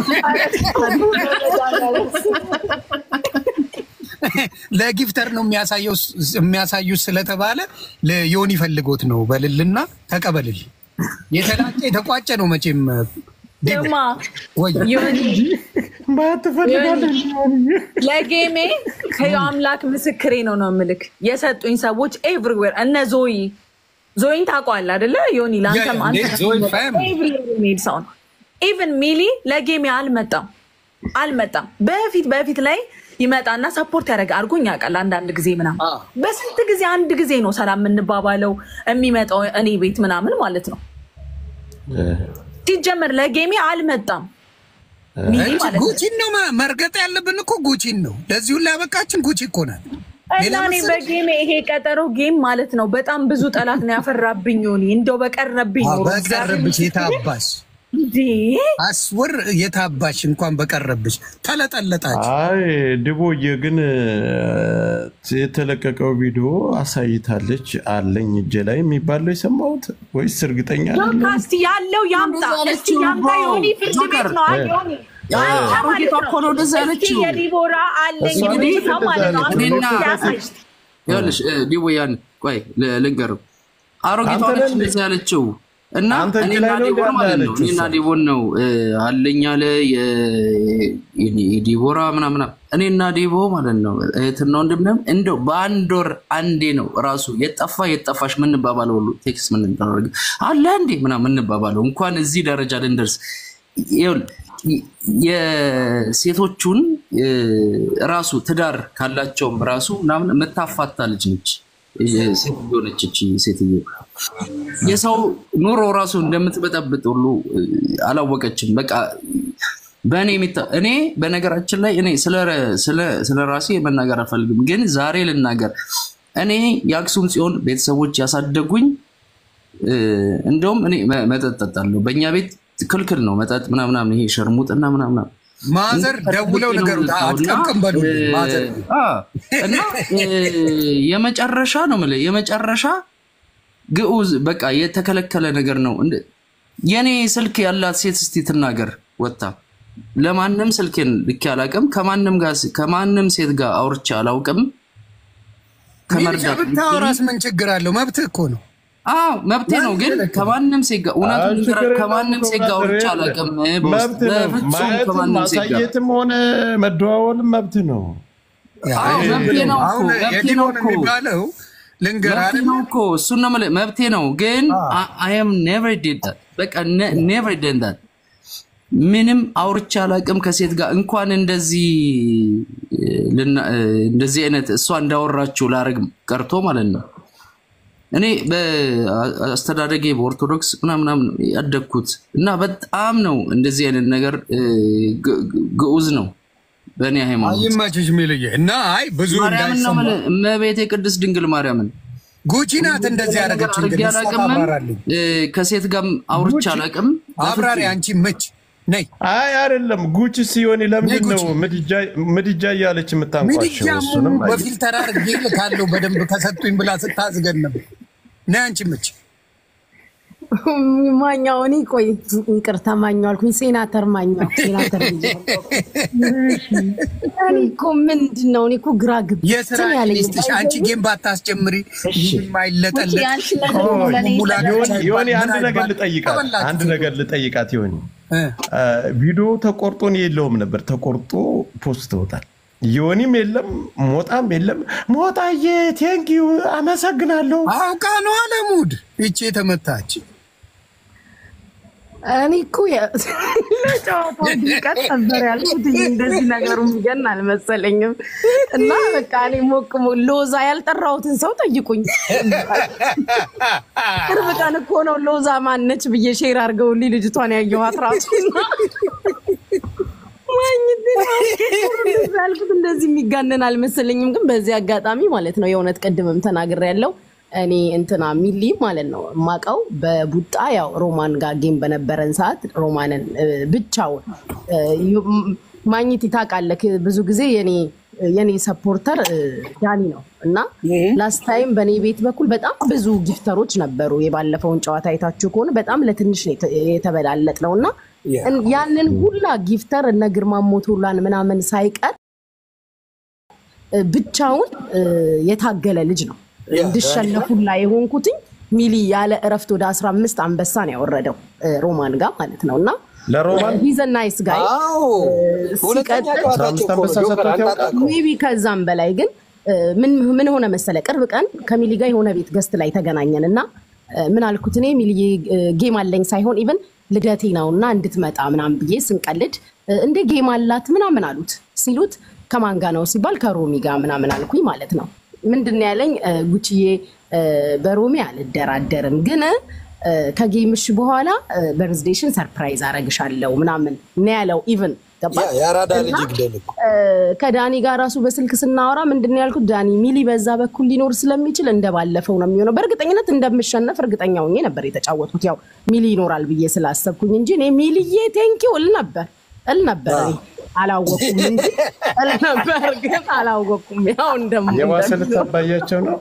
ለጊፍተር ነው የሚያሳየው የሚያሳዩት ስለተባለ ለዮኒ ፈልጎት ነው በልልና ተቀበልልኝ የተላጨ የተቋጨ ነው መቼም ዲቦ ስማ ወይ ዮኒ ባትፈልጋለህ ለጌሜ ከየው አምላክ ምስክሬ ነው ነው ምልክ የሰጡኝ ሰዎች ኤቭሪዌር እነ ዞይ ዞይን ታውቀዋለህ አይደለ ዮኒ ለአንተም ያ- አንተ እንዴ፣ ዞይ ፋም። ኤቭሪዌር የሚሄድ ሰው ነው ኢቨን ሚሊ ለጌሜ አልመጣም አልመጣም በፊት በፊት ላይ ይመጣና ሰፖርት ያደረገ አድርጎኝ ያውቃል አንዳንድ ጊዜ ምናምን አዎ። በስንት ጊዜ አንድ ጊዜ ነው ሰላም የምንባባለው የሚመጣው እኔ ቤት ምናምን ማለት ነው ሲጀመር ለጌሜ አልመጣም ሚሊ እንጂ ማለት ነው ጉቺን ነው መ- መርገጥ ያለብን እኮ ጉቺን ነው ለዚህ ሁላ ያበቃችን ጉቺ እኮ ናት እና ሌላ እኔ መሰለሽ? በጌሜ ይሄ ቀጠሮ ጌም ማለት ነው በጣም ብዙ ጠላት ነው ያፈራብኝ። ዮኒ እንደው በቀረብኝ ኖሮ በቀረብሽ የታባሽ እንዴ አስወር የታባሽ እንኳን በቀረብሽ ተለጠለጣች አይ ድቦዬ ግን የተለቀቀው ቪዲዮ አሳይታለች አለኝ እጄ ላይ የሚባለው የሰማሁት ወይስ እርግጠኛ አይደለሁም? ጆካስቲ ያለው ያምጣ እንደዛ እስቲ ያለችው ያምጣ። ብሮ፣ ዮኒ ፍርድ ጆከር፣ ቤት ነው አይ ዮኒ አንተ አሮጊቷ ማለት እኮ ነው እንደዛ እስቲ ያለችው። የዲቦራ አለኝ እሷ እንግዲህ ነች ሰው ማለት ነው እንደዛ አንተ ያለችው። ያሳይ ይኸውልሽ ዲቦያን ቆይ ል- ልንገርህ አሮጊቷ አንተ ነች ነህ እንደዛ ያለችው እና አንተ እጅ እኔና ላይ ነው ዲቦን እንዳለ ማለት ነው ያለችው እኔና እሷ። ዲቦን ነው እ፣ አለኝ አለ የ- የዲቦራ ምናምና እኔና ዲቦ ማለት ነው እህትና ወንድም ነን። እንደው በአንድ ወር አንዴ ነው ራሱ የጠፋ የጠፋሽ ምንባባለው ሁሉ ቴክስት ምንደረግ አለ እንዴ ምናምን ምንባባለው እንኳን እዚህ ደረጃ ልንደርስ ይኸውልህ የሴቶቹን እ፣ ራሱ ትዳር ካላቸውም ራሱ ምናምን የምታፋታ ልጅ ነች። ሴትዮ ነች እቺ ሴትዮ የሰው ኑሮ ራሱ እንደምትበጠብጥ ሁሉ እ፣ አላወቀችም። በቃ በእኔ የሚታ- እኔ በነገራችን ላይ እኔ ስለ- ስለ- ስለ ራሴ መናገር አልፈልግም፣ ግን ዛሬ ልናገር። እኔ የአክሱም ጽዮን ቤተሰቦች ያሳደጉኝ እ፣ እንደውም እኔ መ- መጠጥ ጠጣለሁ። በእኛ ቤት ክልክል ነው መጠጥ ምናምናምን፣ ይሄ ሸርሙጥና ምናምና ማዘር ደውለው ንገሩት አትቀምቅም በሉልኝ ማዘር እና እ፣ የመጨረሻ ነው የምልህ የመጨረሻ ግዑዝ በቃ የተከለከለ ነገር ነው። እንደ- የኔ ስልክ ያላት ሴት እስቲ ትናገር ወጥታ። ለማንም ስልኬን ልኬ አላውቅም። ከማንም ጋር ከማንም ሴት ጋር አውርቼ አላውቅም። ሚሊሻ ከመርዳት ብታወራስ ምን ችግር አለው መብትህ እኮ ነው አዎ መብቴ ነው፣ ግን ከማንም ሴት ጋር እውነቱን አይ፣ ችግር ልንገርህ፣ ከማንም የለውም ሴት ጋር አውርቼ ብራዘር፣ አላውቅም። በውስጥ መብት ነው። በፍጹም ማየትም ከማንም ሴት ጋር ማሳየትም ሆነ መደዋወልም መብት ነው። አዎ መብቴ ነው እኮ አሁን መብቴ ነው የዲቦን እኮ የሚባለው ልንገር መብቴ አይደል ነው እኮ እሱን ነው የምልህ፣ መብቴ ነው ግን አይ አም ኔቨር ዲድ ዳት በቃ ኔቨር ዲድ ዳት ምንም አውርቼ አላውቅም ከሴት ጋር እንኳን እንደዚህ ልና- እንደዚህ አይነት እሷ እንዳወራችው ላረግ ቀርቶ ማለት ነው። እኔ በአስተዳደጌ በኦርቶዶክስ ምናምናም ያደግኩት እና በጣም ነው እንደዚህ አይነት ነገር እ፣ ግ- ግ- ግዑዝ ነው በእኔ ሃይማኖት። ይመችሽ ሚልዬ እና አይ ብዙ ማርያምን ነው እንዳይሰማ የምልህ፣ እመቤቴ ቅድስት ድንግል ማርያምን ጉቺ ናት እንደዚህ ያደረገች አድርጌ እንግዲህ እሷ አላውቅም። ታብራራለኝ እ፣ ከሴት ጋር አውርቼ አላውቅም። አብራሪ አንቺ ምች ነይ አይ አይደለም ጉቺ ሲሆን ለምንድን ነው ጉቺ። ምድጃ- ምድጃ እያለች የምታንቋሸው? ሚድጃሙ እሱንም አየህ። በፊልተር አድርጌ ልካለሁ በደንብ ከሰጡኝ ብላ ስታዝገን ነበር ነይ አንቺ ምች ማኛው እኔ ቆይ ይቅርታ ማኛው አልኩኝ። ሴናተር ማኛው ሴናተር ብያለሁ። እኔ እኮ ምንድን ነው እኔ እኮ ግራ የስራ ግብትን ያለኝ ሚኒስትሽ አንቺ ጌም ባታስጀምሪ የማይለጠለጥ ያንቺ ነገር ነው ለእኔ ዮኒ ዮኒ አንድ ነገር ልጠይቃት አንድ ነገር ልጠይቃት ዮኒ ቪዲዮ ተቆርጦ እኔ የለውም ነበር ተቆርጦ ፖስት ተውታል ዮኒም የለም ሞጣም የለም ሞጣዬ ቴንኪዩ አመሰግናለሁ አውቃ ነው አለሙድ ይቺ የተመታች እኔ እኮ የ- ለጨዋታው ድምቀት ነበር ያልኩት እንጂ እንደዚህ ነገሩ የሚገን አልመሰለኝም። እና በቃ እኔ ሞቅ ሞ- ሎዛ ያልጠራሁትን ሰው ጠይቁኝ። ቅርብ ቀን እኮ ነው ሎዛ ማነች ብዬ ሼር አድርገውልኝ ልጅቷን ያየኋት ራሱ እና ማግኘት ያልኩት እንደዚህ የሚጋነን አልመሰለኝም። ግን በዚህ አጋጣሚ ማለት ነው የእውነት ቅድምም ተናግሬያለሁ እኔ እንትና ሚሊ ማለት ነው የማውቀው በቡጣ ያው ሮማን ጋር ጌም በነበረን ሰዓት ሮማንን እ፣ ብቻውን እ፣ ዩ- ም- ማግኘት ታውቃለህ። ብዙ ጊዜ የኔ የኔ ሰፖርተር እ፣ ዳኒ ነው እና ላስት ታይም በእኔ ቤት በኩል በጣም ብዙ ጊፍተሮች ነበሩ። የባለፈውን ጨዋታ አይታችሁ ከሆነ በጣም ለትንሽ ነው የተ- የተበላለጥ ነው እና Yeah. እን- ያንን ሁላ ጊፍተር እነ ግርማ ሞቶላን ምናምን ሳይቀር እ፣ ብቻውን እ፣ የታገለ ልጅ ነው። ያ፣ እንድሸነፉላ የሆንኩትኝ ሚሊ ያለ እረፍት ወደ 15 አንበሳ ነው ያወረደው እ፣ ሮማን ጋር ማለት ነው እና ለሮማን ሂዘ ናይስ ጋይ አዎ ሁለተኛ ሲቀጥል ጨዋታቸው እኮ ነው። አምስት አንበሳ ጆከር ሰጥቶት አንተ ያውቃል? አታውቀውም። ሜቢ ከዛም በላይ ግን እ፣ ምን ምን ሆነ መሰለ፣ ቅርብ ቀን ከሚሊ ጋር የሆነ ቤት ገስት ላይ ተገናኘን እና እ፣ ምን አልኩት እኔ ሚሊዬ እ፣ ጌም አለኝ ሳይሆን ኢቨን ልደቴ ነው እና እንድትመጣ ምናምን ብዬ ስንቀልድ እ፣ እንደ ጌም አላት ምናምን አሉት ሲሉት ከማን ጋ ነው ሲባል ከሮሚ ጋር ምናምን አልኩኝ ማለት ነው። ምንድን ነው ያለኝ እ፣ ጉቺዬ እ፣ በሮሚ አልደራደርም ግን እ፣ ከጌምሽ በኋላ በርዝዴሽን ሰርፕራይዝ አረግሻለሁ ምናምን ነው ያለው ኢቨን ገባ ያ የአራዳ ልጅ እና ይግደል እኮ ከዳኒ ጋር ራሱ በስልክ ስናወራ ምንድን ነው ያልኩት፣ ዳኒ ሚሊ በዛ በኩል ሊኖር ስለሚችል እንደባለፈው ነው የሚሆነው። በእርግጠኝነት እንደምሸነፍ እርግጠኛ ሆኜ ነበር የተጫወትኩት፣ ያው ሚሊ ይኖራል ብዬ ስላሰብኩኝ እንጂ እኔ ሚሊዬ ቴንኪው እል ነበር እል ነበር እኔ አላወኩም እንጂ እል ነበር ግን አላወኩም። ያው እንደሞ የባሰ ልታባያቸው ነው።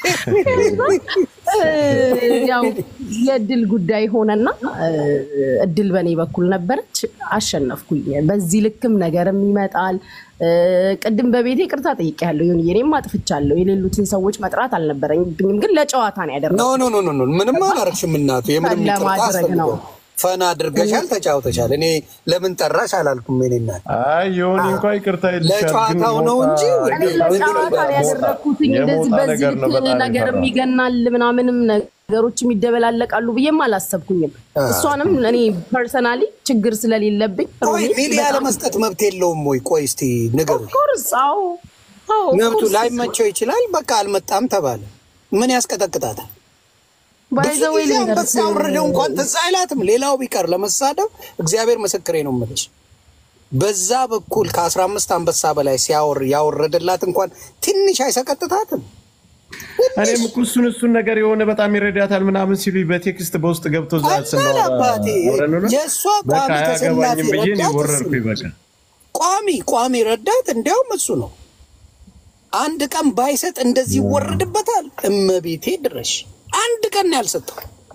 ያው የእድል ጉዳይ ሆነና እ፣ እድል በእኔ በኩል ነበረች፣ አሸነፍኩኝ። በዚህ ልክም ነገርም ይመጣል። እ፣ ቅድም በቤቴ ቅርታ ጠይቄያለሁ። ይሁን እኔም አጥፍቻለሁ። የሌሉትን ሰዎች መጥራት አልነበረኝብኝም፣ ግን ለጨዋታ ነው ኖ ያደረኩት። ኖ ኖ ኖ ኖ ምንም አላረግሽም እናቱ የምንም ይቅርታ ለማድረግ ነው። አስፈልገው ፈን አድርገሻል ተጫውተሻል እኔ ለምን ጠራሽ አላልኩም እኔ እናት አይ የሆነ እንኳ ይቅርታ ይልሻል፣ ግን ለጨዋታው ነው ሞጣ- እንጂ እኔ ለጨዋታ ነው ያደረኩትኝ። እንደዚህ የሞጣ በዚህ ነገር ነው ልክ በጣም ነገርም የፈራው። ይገናል ምናምንም ነገሮችም ይደበላለቃሉ ብዬም አላሰብኩኝም። እሷንም እኔ ፐርሰናሊ ችግር ስለሌለብኝ ቆይ ሮሚ ሚዲያ ለመስጠት መብት የለውም ወይ ቆይ እስቲ ንገሩ ኦፍኮርስ አዎ አዎ መብቱ ኦፍኮርስ ላይመቸው ይችላል በቃ አልመጣም ተባለ ምን ያስቀጠቅጣታል ብዙ ባይዘወይ ጊዜ አንበሳ ያወረደው እንኳን ትዝ አይላትም። ሌላው ቢቀር ለመሳደብ እግዚአብሔር ምስክሬ ነው የምልሽ። በዛ በኩል ከአስራ አምስት አንበሳ በላይ ሲያወር ያወረደላት እንኳን ትንሽ አይሰቀጥታትም። እኔም እኮ እሱን እሱን ነገር የሆነ በጣም ይረዳታል ምናምን ሲሉ በቴክስት በውስጥ ገብቶ ዛ አልበል አባቴ፣ የእሷ በቃ ቋሚ ተሰላፊ አያገባኝም ብዬ እኔ ረዳት እሱ ወረድኩኝ። ነው። በቃ ቋሚ ቋሚ ረዳት እንዲያውም እሱ ነው። አንድ ቀን ባይሰጥ እንደዚህ ይወረድበታል። እመቤቴ ድረሽ አንድ ቀን ነው ያልሰጠው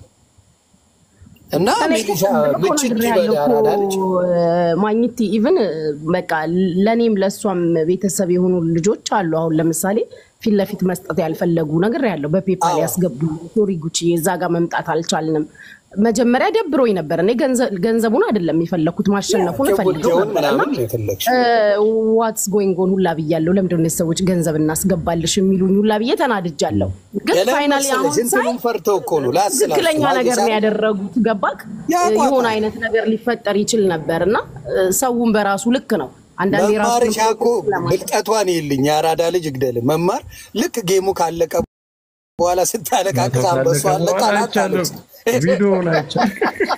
እና ሚሊሻ ምችት ይበል ያራዳለች ማግኘት ኢቭን በቃ ለእኔም ለእሷም ቤተሰብ የሆኑ ልጆች አሉ። አሁን ለምሳሌ ፊት ለፊት መስጠት ያልፈለጉ ነገር ያለው በፔፓል አዎ። ያስገቡ ሶሪ ጉቺ እዛ ጋር መምጣት አልቻልንም። መጀመሪያ ደብሮኝ ነበር። እኔ ገንዘ- ገንዘቡን አይደለም የፈለኩት ማሸነፉን እፈልገው ጀውን ነበር እና ምናምን ነው የፈለግሽ ዋትስ ጎይንግ ኦን ሁላ ብያለሁ። ለምንድን ነው ሰዎች ገንዘብ እናስገባልሽ የሚሉኝ ሁላ ብዬ ተናድጃለሁ። ግን ፋይናሊ አሁን ሳይ እንትኑን ፈርተው እኮ ነው ላስላስ ትክክለኛ ነገር ነው ያደረጉት። ገባክ? ያቋቋም። የሆነ አይነት ነገር ሊፈጠር ይችል ነበር እና እ፣ ሰውን በራሱ ልክ ነው። አንዳንዴ ራሱ መማርሻ እኮ ብልጠቷን ይልኝ የአራዳ ልጅ ይግደል መማር ልክ ጌሙ ካለቀ በኋላ ስታለቃቅስ አንበሷ አለቃ አይቻለሁ፣ ቪዲዮውን አይቻለሁ።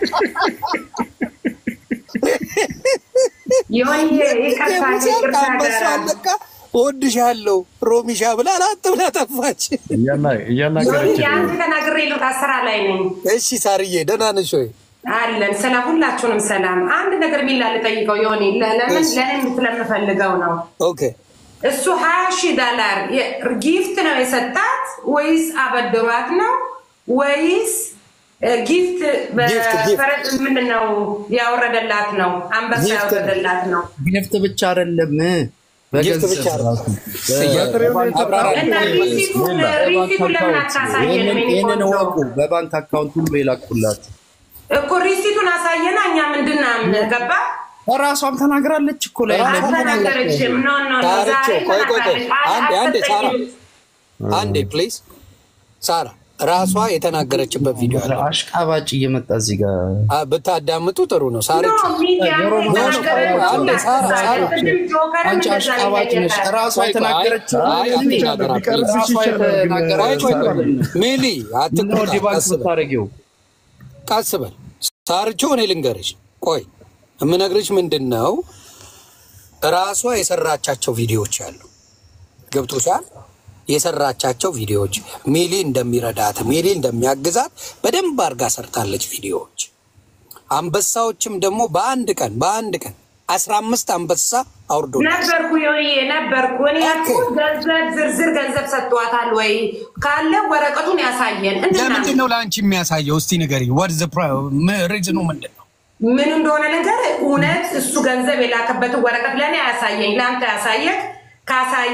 የሆነ ይቅርታ ይቅርታ አንበሷ አደራ። አለቃ እወድሻለሁ ሮሚሻ ብላ አላት ብላ ጠፋች። እያና- እያናገረች ዮኒ አንድ ተናግሬ ልውጣ፣ ስራ ላይ ነኝ። እሺ ሳርዬ ደህና ነሽ ወይ? አለን ስለ ሁላችሁንም ሰላም። አንድ ነገር ሚላ ልጠይቀው ዮኒ፣ ለ- ለምን ለእኔም ስለምፈልገው ነው። ኦኬ እሱ ሀያ ሺህ ዶላር የ- ጊፍት ነው የሰጣት ወይስ አበድሯት ነው ወይስ እ፣ ጊፍት ጊፍት፣ ጊፍት። በፈረጥ ምንድን ነው ያወረደላት ነው? አንበሳ ጊፍት ነው። ያወረደላት ነው። ጊፍት ብቻ አይደለም ጊፍት ብቻ በገንዘብ ራሱ አብራራ እና ሪሲቱን ሪሲቱን ለምን አታሳየንም? የኔ ይህንን ቆንጆ? ወቁ። በባንክ አካውንት ሁሉ የላኩላት እኮ ሪሲቱን አሳየና እኛ ምንድን ነው የምንገባ ራሷም ተናግራለች እኮ ላይ አልተናገረችም። ኖ ኖ ኖ ሳርቾ ዛሬ ቆይ ቆይ ቆይ ተናግራለች። አንዴ አንዴ ሳራ አልሰጠኝም። አንዴ ፕሊዝ ሳራ ራሷ የተናገረችበት ቪዲዮ አለ አሽቃባጭ እየመጣ እዚህ ጋር አ፣ ብታዳምጡ ጥሩ ነው። ሳርቾ ኖ ሚዲያ ጆሮ ላይ ነው ተናገረችው። አንዴ ሳራ፣ ሳራ። ቅድም ጆከርም አንቺ እንደዛ አሽቃባጭ ነሽ። ይጠየቃል። ራሷ ቆይ ቆይ፣ የተናገረችው አይ አትናገራ ፕሊዝ። ራሷ ቆይ ቆይ የተናገረችው ቆይ ሚሊ ነው አትቁጣ፣ ዲባንክ ቀስ በል ስታደርጊው ቀስ በል ሳርቾ፣ እኔ ልንገርሽ። ቆይ የምነግርሽ ምንድን ነው ራሷ የሰራቻቸው ቪዲዮዎች አሉ። ገብቶሻል? የሰራቻቸው ቪዲዮዎች ሚሊ እንደሚረዳት ሚሊ እንደሚያግዛት በደንብ አድርጋ ሰርታለች ቪዲዮዎች። አንበሳዎችም ደግሞ በአንድ ቀን በአንድ ቀን አስራ አምስት አንበሳ አውርዶ ነበርኩ ዮኒዬ ነበርኩ። እኔ ያልኩት ገንዘብ ዝርዝር ገንዘብ ሰጥቷታል ወይ ካለ ወረቀቱን ያሳየን። ለምንድን እንድናምን ነው ለአንቺ የሚያሳየው? እስቲ ንገሪኝ። ወድ ሪዝኑ ምንድን ነው? ምን እንደሆነ ነገር እውነት እሱ ገንዘብ የላከበትን ወረቀት ለእኔ ያሳየኝ፣ ለአንተ ያሳየክ ካሳየ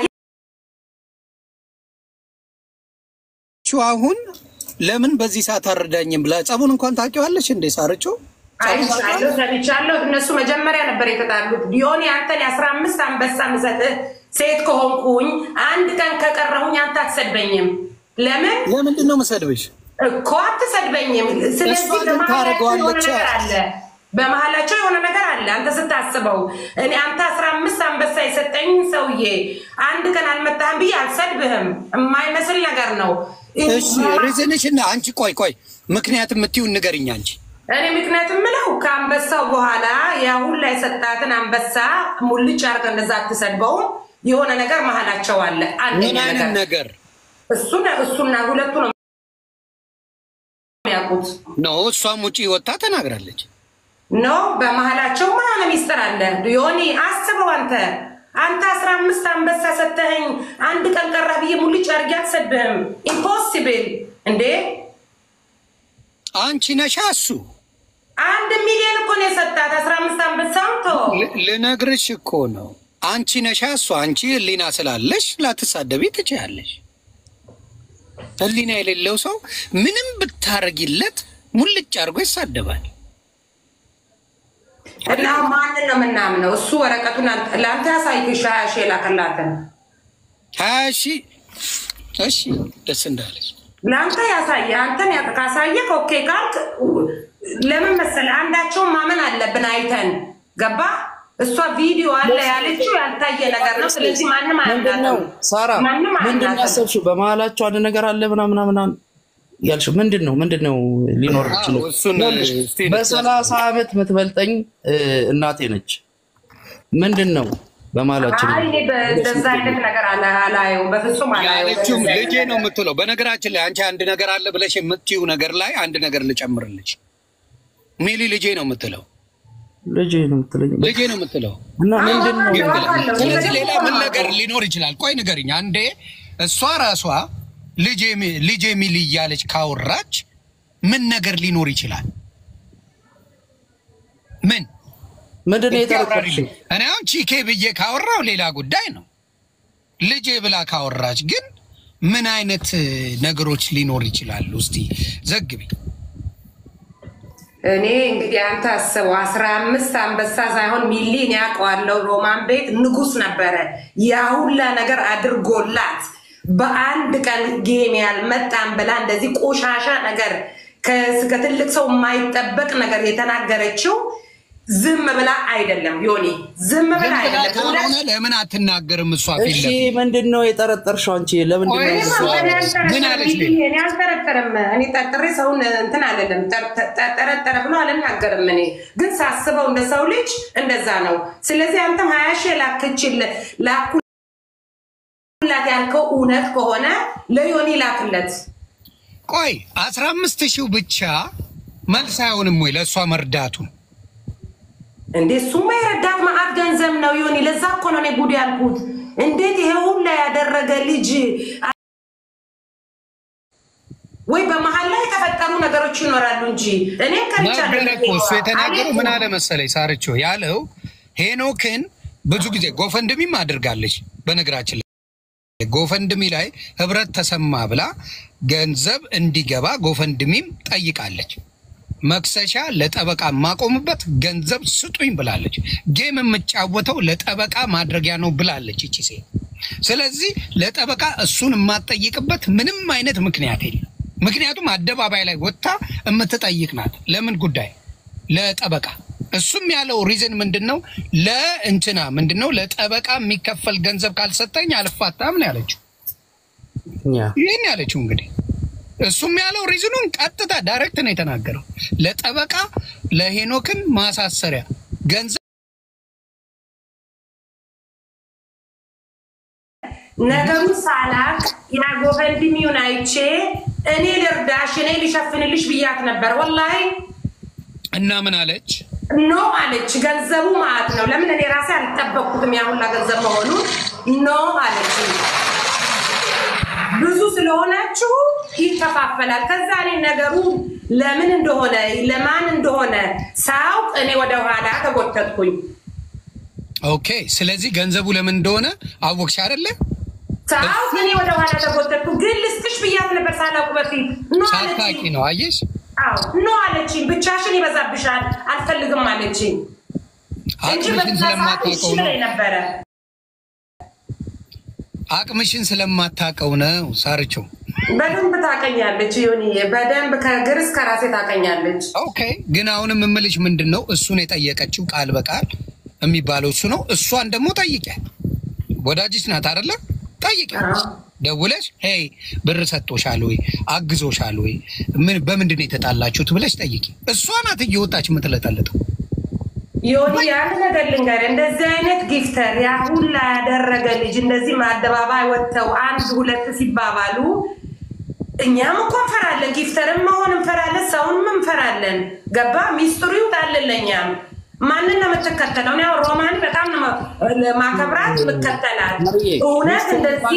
ቹ አሁን ለምን በዚህ ሰዓት አረዳኝም ብላ ጸቡን እንኳን ታውቂዋለች እንዴ ሳርቾ? አይቻለሁ፣ ሰምቻለሁ። እነሱ መጀመሪያ ነበር የተጣሉት። ዲዮኒ አንተን የአስራ አምስት አንበሳ ምሰጥህ ሴት ከሆንኩኝ አንድ ቀን ከቀረሁኝ አንተ አትሰድበኝም። ለምን ለምንድን ነው መሰድብሽ? እኮ አትሰድበኝም። ስለዚህ እሷ ግን በመሀላቸው የሆነ ታደርገዋለች። ነገር አለ፣ በመሀላቸው የሆነ ነገር አለ። አንተ ስታስበው እኔ አንተ አስራ አምስት አንበሳ የሰጠኝ ሰውዬ አንድ ቀን አልመጣህም ብዬ አልሰድብህም። የማይመስል ነገር ነው። እሺ ሪዝንሽ እና አንቺ ቆይ ቆይ ምክንያት የምትይውን ንገርኝ አንቺ። እኔ ምክንያት የምለው ከአንበሳው በኋላ የአሁን ላይ ሰጣትን አንበሳ ሙልጭ አድርገህ እንደዛ አትሰድበውም። የሆነ ነገር መሀላቸው አለ። ምን አንደኛ አይነት ነገር ነገር እሱ እሱና ሁለቱ ነው የሚያውቁት። ነው? እሷም ውጪ ወጥታ ተናግራለች። ኖ በመሀላቸው የሆነ ሚስጥር አለ። ዮኒ አስበው አንተ አንተ አስራ አምስት አንበሳ ሰተኸኝ አንድ ቀን ቀራ ብዬ ሙልጭ አድርጌ አትሰድብህም። ኢምፖሲብል እንዴ! አንቺ ነሻ እሱ አንድ ሚሊዮን እኮ ነው የሰጣት አስራ አምስት አንበሳም ቶ ል- ልነግርሽ እኮ ነው። አንቺ ነሻ እሱ። አንቺ ህሊና ስላለሽ ላትሳደቢ ትችያለሽ። ህሊና የሌለው ሰው ምንም ብታረጊለት ሙልጭ አድርጎ ይሳደባል። እና ማንን ነው የምናምነው? እሱ ወረቀቱን አንተ- ለአንተ ያሳይሽ ሀያ ሺህ የላከላትን ሀያ ሺህ እሺ፣ ደስ እንዳለች ለአንተ ያሳየ አንተን ያ- ካሳየክ ኦኬ ካልክ ለምን መሰለህ አንዳቸውን ማመን አለብን አይተን ገባ እሷ ቪዲዮ አለ ያለችው ያልታየ ነገር ነው ስለዚህ ማንም ምንድን ነው አያምናትም ሳራ ማንም ምንድን ነው አያምናትም ያሰብሽው? በመሀላቸው አንድ ነገር አለ ምናምን ምናምን ያልሽው ምንድን ነው? ምንድን ነው ሊኖር አዎ፣ ይችላል? እሱን ይኸውልሽ፣ እስቲ በሰላሳ ዓመት የምትበልጠኝ እ፣ እናቴ ነች። ምንድን ነው በመሀላችን? አይ እኔ በእንደዛ አይነት ነገር አላ- አላየውም በፍጹም አላየውም ያለችውም በእንደዛ ልጄ አይነት ነው ነገር። የምትለው። በነገራችን ላይ አንቺ አንድ ነገር አለ ብለሽ የምትይው ነገር ላይ አንድ ነገር ልጨምርልሽ። ሚሊ ልጄ ነው የምትለው ልጄ ነው የምትለኝ ልጄ ነው የምትለው እና ምንድን ነው ግን ብላ- አውቃለሁ። ስለዚህ እኔ ሌላ ደግሞ ምን ነገር አውቃለሁ። ሊኖር ይችላል? ቆይ ንገርኝ። አንዴ እሷ ራሷ ልጄ ሚ- ልጄ ሚሊ እያለች ካወራች ምን ነገር ሊኖር ይችላል? ምን ምንድን ነው እስኪ የጠረጠርሽው? አብራሪልኝ። እኔ አሁን ቺኬ ብዬ ካወራው ሌላ ጉዳይ ነው። ልጄ ብላ ካወራች ግን ምን አይነት እ, ነገሮች ሊኖር ይችላሉ? እስቲ ዘግቢ። እኔ እንግዲህ አንተ አስበው አስራ አምስት አንበሳ ሳይሆን ሚሊን ያውቀዋለሁ። ሮማን ቤት ንጉስ ነበረ። ያ ሁላ ነገር አድርጎላት በአንድ ቀን ጌም ያልመጣም ብላ እንደዚህ ቆሻሻ ነገር ከ- ከትልቅ ሰው የማይጠበቅ ነገር የተናገረችው ዝም ብላ አይደለም ዮኒ፣ ዝም ብላ ዝም ብላ አይደለም። ካልሆነ ለምን አትናገርም? እሷ ፊት እሺ ለፊት ምንድን ነው የጠረጠርሽው አንቺ? ለምንድን ነው ቆይ፣ እኔማ እሷ- እኔ ምን አልጠረጠርም አለች ሚሊ፣ ሌላ? እኔ አልጠረጠርም። እኔ ጠርጥሬ ሰውን እንትን አለለም ጠረጠረ ብሎ አልናገርም። እኔ ግን ሳስበው እንደ ሰው ልጅ እንደዛ ነው። ስለዚህ አንተም ሀያ ሺህ ላክችል ላኩላት ያልከው እውነት ከሆነ ለዮኒ ላክለት። ቆይ አስራ አምስት ሺው ብቻ መልስ አይሆንም ወይ ለእሷ መርዳቱን? እንዴ እሱማ የረዳት መዓት ገንዘብ ነው ዮኒ። ለዛ እኮ ነው እኔ ጉድ ያልኩት። እንዴት ይሄ ሁላ ያደረገ ልጅ ወይ በመሀል ላይ የተፈጠሩ ነገሮች ይኖራሉ እንጂ እኔም ነበረ እኮ እሱ ከልቻለሁ የተናገረው ምን አለ መሰለኝ ሳርቾ ያለው ሄኖክን ብዙ ጊዜ ጎፈንድሚም አድርጋለች። በነገራችን ላይ ጎፈንድሚ ላይ ህብረት ተሰማ ብላ ገንዘብ እንዲገባ ጎፈንድሚም ጠይቃለች። መክሰሻ ለጠበቃ የማቆምበት ገንዘብ ስጡኝ ብላለች። ጌም የምጫወተው ለጠበቃ ማድረጊያ ነው ብላለች ይቺ ሴት። ስለዚህ ለጠበቃ እሱን የማትጠይቅበት ምንም አይነት ምክንያት የለም። ምክንያቱም አደባባይ ላይ ወጥታ የምትጠይቅ ናት። ለምን ጉዳይ? ለጠበቃ። እሱም ያለው ሪዝን ምንድን ነው? ለእንትና ምንድን ነው? ለጠበቃ የሚከፈል ገንዘብ ካልሰጠኝ አልፋታም ነው ያለችው። ያ ይህን ያለችው እንግዲህ እሱም ያለው ሪዝኑን ቀጥታ ዳይሬክት ነው የተናገረው። ለጠበቃ ለሄኖክን ማሳሰሪያ ገንዘብ ነገሩን ሳላቅ የጎፈንድሚውን አይቼ እኔ ልርዳሽ እኔ ልሸፍንልሽ ብያት ነበር። ወላሂ እና ምን አለች? ኖ አለች። ገንዘቡ ማለት ነው። ለምን እኔ ራሴ አልጠበቅኩትም ያ ሁላ ገንዘብ መሆኑን። ኖ አለች። ብዙ ስለሆናችሁ ይከፋፈላል። ከዛ እኔ ነገሩ ለምን እንደሆነ ለማን እንደሆነ ሳውቅ እኔ ወደ ኋላ ተጎተትኩኝ። ኦኬ። ስለዚህ ገንዘቡ ለምን እንደሆነ አወቅሽ አይደለ? ሳውቅ እኔ ወደ ኋላ ተጎተትኩ። ግን ልስጥሽ ብያት ነበር ሳላውቅ በፊት ኖ ሳታቂ አለችኝ። ነው አየሽ? አዎ ኖ አለችኝ። ብቻሽን ይበዛብሻል አልፈልግም አለችኝ እንጂ አቅምሽን በዛ ሰዓት እሺ ስለማታውቀው ነው። ብላኝ ነበረ። አቅምሽን ስለማታውቀው ነው ሳርቸው። በደንብ ታቀኛለች ዮኒ፣ በደንብ ከእግር እስከ ራሴ ታቀኛለች። ኦኬ። ግን አሁንም የምልሽ ምንድን ነው እሱን የጠየቀችው ቃል በቃል የሚባለው እሱ ነው። እሷን ደግሞ ጠይቂያት። ወዳጅሽ ናት አይደለ? ጠይቂያት አዎ። ደውለሽ ሄይ ብር ሰጥቶሻል ወይ አግዞሻል ወይ ምን በምንድን ነው የተጣላችሁት ብለሽ ጠይቂ። እሷ ናት እየወጣች የምትለጠልጠው። ዮኒ ያን ነገር ልንገርህ፣ እንደዚህ አይነት ጊፍተር ያ ሁላ ያደረገ ልጅ እንደዚህ አደባባይ ወጥተው አንድ ሁለት ሲባባሉ እኛም እኮ እንፈራለን። ጊፍተርም መሆን እንፈራለን፣ ሰውንም እንፈራለን። ገባ ሚስጥሩ ይውጣልን ለእኛም። ማንን ነው የምትከተለው? እኔ አሁን ሮማን በጣም ነው ማ- ማከብራት የምከተላት። እውነት እንደዚህ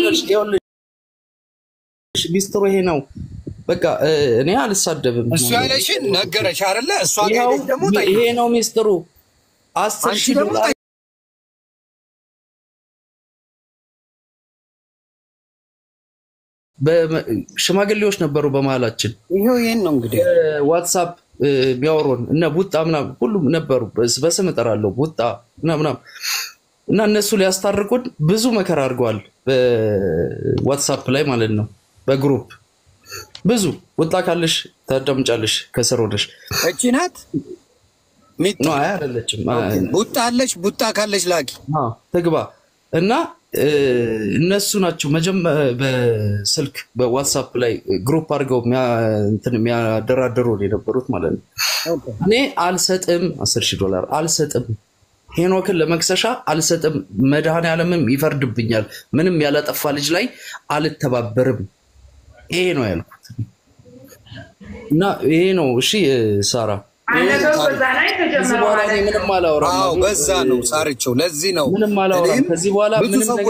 ሚስጥሩ ይሄ ነው። በቃ እ፣ እኔ አልሳደብም። እሱ ያለሽን ነገረሽ አይደለ? እሷ ጋር ይኸው ሄደሽ ደግሞ ጠይቂ። ይሄ ነው ሚስጥሩ። አስር አንቺ ሺህ ደግሞ ዶላር በመ- ሽማግሌዎች ነበሩ በመሀላችን ይኸው ይህን ነው እንግዲህ ዋትሳፕ እ፣ የሚያወሩን እነ ቡጣ ምናምን ሁሉም ነበሩ። በስ- በስም እጠራለሁ ቡጣ ምናምን ምናምን። እና እነሱ ሊያስታርቁን ብዙ መከራ አድርገዋል። በዋትሳፕ ላይ ማለት ነው በግሩፕ ብዙ ቡጣ ካለሽ ታዳምጫለሽ ከስር ሆነሽ እቺ ናት ሚጣ ነው። አይ አይደለችም ቡጣ አለች። ቡጣ ካለች ላኪ። አዎ፣ ትግባ እና እ፣ እነሱ ናቸው መጀመ- በስልክ በዋትሳፕ ላይ ግሩፕ አድርገው የሚያ- እንትን የሚያደራድሩ የነበሩት ማለት ነው። እኔ አልሰጥም፣ አስር ሺህ ዶላር አልሰጥም፣ ሄኖክን ለመክሰሻ አልሰጥም፣ መድኃኔዓለምም ይፈርድብኛል፣ ምንም ያላጠፋ ልጅ ላይ አልተባበርም። ይሄ ነው ያልኩት እና ይሄ ነው እሺ። ሳራ ነገሩ በዛ ላይ ከዚህ ተጀመረ በኋላ ማለት እኔ ነው። ምንም አላወራም። አዎ በዛ ነው ሳርቸው። ለዚህ ነው ምንም አላወራም። እኔም ከዚህ በኋላ ብዙ ምንም ሰዎች ነገር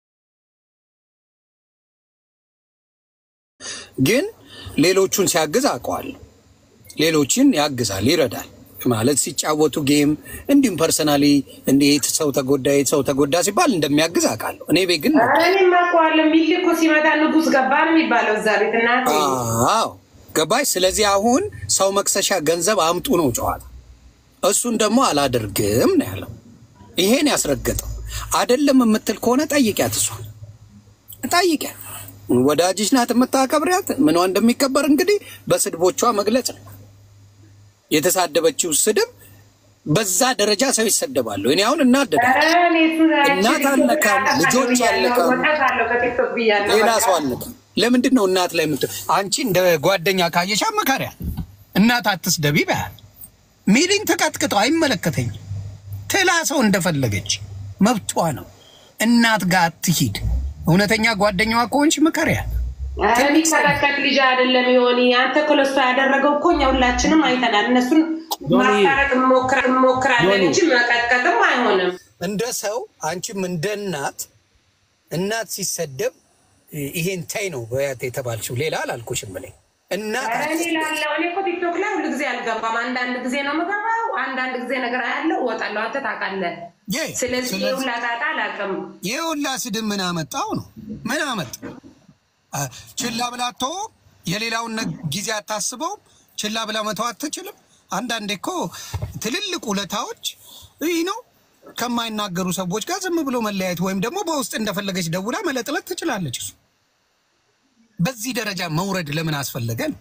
ግን ሌሎቹን ሲያግዝ አውቀዋለሁ። ሌሎችን ያግዛል፣ ይረዳል ማለት ሲጫወቱ ጌም እንዲሁም ፐርሰናሊ እንዴት ሰው ተጎዳ የት ሰው ተጎዳ ሲባል እንደሚያግዝ አውቃለሁ። እኔ ቤት ግን ኧረ እኔም አውቀዋለሁ። ሚል እኮ ሲመጣ ንጉስ ገባ ነው የሚባለው እዛ ቤት እናቴ አዎ ገባሽ። ስለዚህ አሁን ሰው መክሰሻ ገንዘብ አምጡ ነው ጨዋታ። እሱን ደግሞ አላደርግም ነው ያለው። ይሄን ያስረገጠው አይደለም የምትል ከሆነ ጠይቂያት፣ እሷን ጠይቂያት። ወዳጅሽ ናት የምታከብሪያት። ምኗ እንደሚከበር እንግዲህ በስድቦቿ መግለጽ ነው። የተሳደበችው ስድብ በዛ ደረጃ ሰው ይሰደባሉ። እኔ አሁን እናደዳለሁ። ኧረ እኔ እሱን እናት አልነካም፣ ልጆች አልነካም፣ ወጣታለሁ ከቲክቶክ ብያለሁ። ሌላ በቃ። ሰው አልነካም። ለምንድን ነው እናት ላይ ምት አንቺ እንደ ጓደኛ ካየሽ አመካሪያ እናት አትስደቢ በያል ሚሊን ተቀጥቅጠው አይመለከተኝም ትላ ሰው እንደፈለገች መብቷ ነው። እናት ጋር አትሂድ። እውነተኛ ጓደኛዋ ከሆንሽ ምከሪያ። ኧረ የሚከራከት ልጅ አይደለም የሆኒ አንተ እኮ ለእሷ ያደረገው እኮ እኛ ሁላችንም አይተናል። እነሱን ማስታረቅ እንሞክራ- እንሞክራለን እንጂ መቀጥቀጥም አይሆንም። እንደ ሰው አንቺም እንደ እናት እናት ሲሰደብ ይሄን ታይ ነው በያት የተባልሽው። ሌላ አላልኩሽም እኔ እናት ኧረ እኔ እላለሁ እኔ እኮ ቲክቶክ ላይ ሁሉ ጊዜ አልገባም። አንዳንድ ጊዜ ነው የምገባው፣ አንዳንድ ጊዜ ነገር አያለው እወጣለሁ። አንተ ታውቃለህ። የ- ስለዚህ ስለዚህ- ሁላ ጣጣ አላውቅም። ይህ ሁላ ስድብ ምን አመጣው ነው? ምን አመጣ? አ፣ ችላ ብላ ተወ። የሌላውን ነ- ጊዜ አታስበውም። ችላ ብላ መተው አትችልም። አንዳንዴ እኮ ትልልቅ ውለታዎች ይህ ነው ከማይናገሩ ሰዎች ጋር ዝም ብሎ መለያየት ወይም ደግሞ በውስጥ እንደፈለገች ደውላ መለጥለት ትችላለች። እሱ በዚህ ደረጃ መውረድ ለምን አስፈለገን?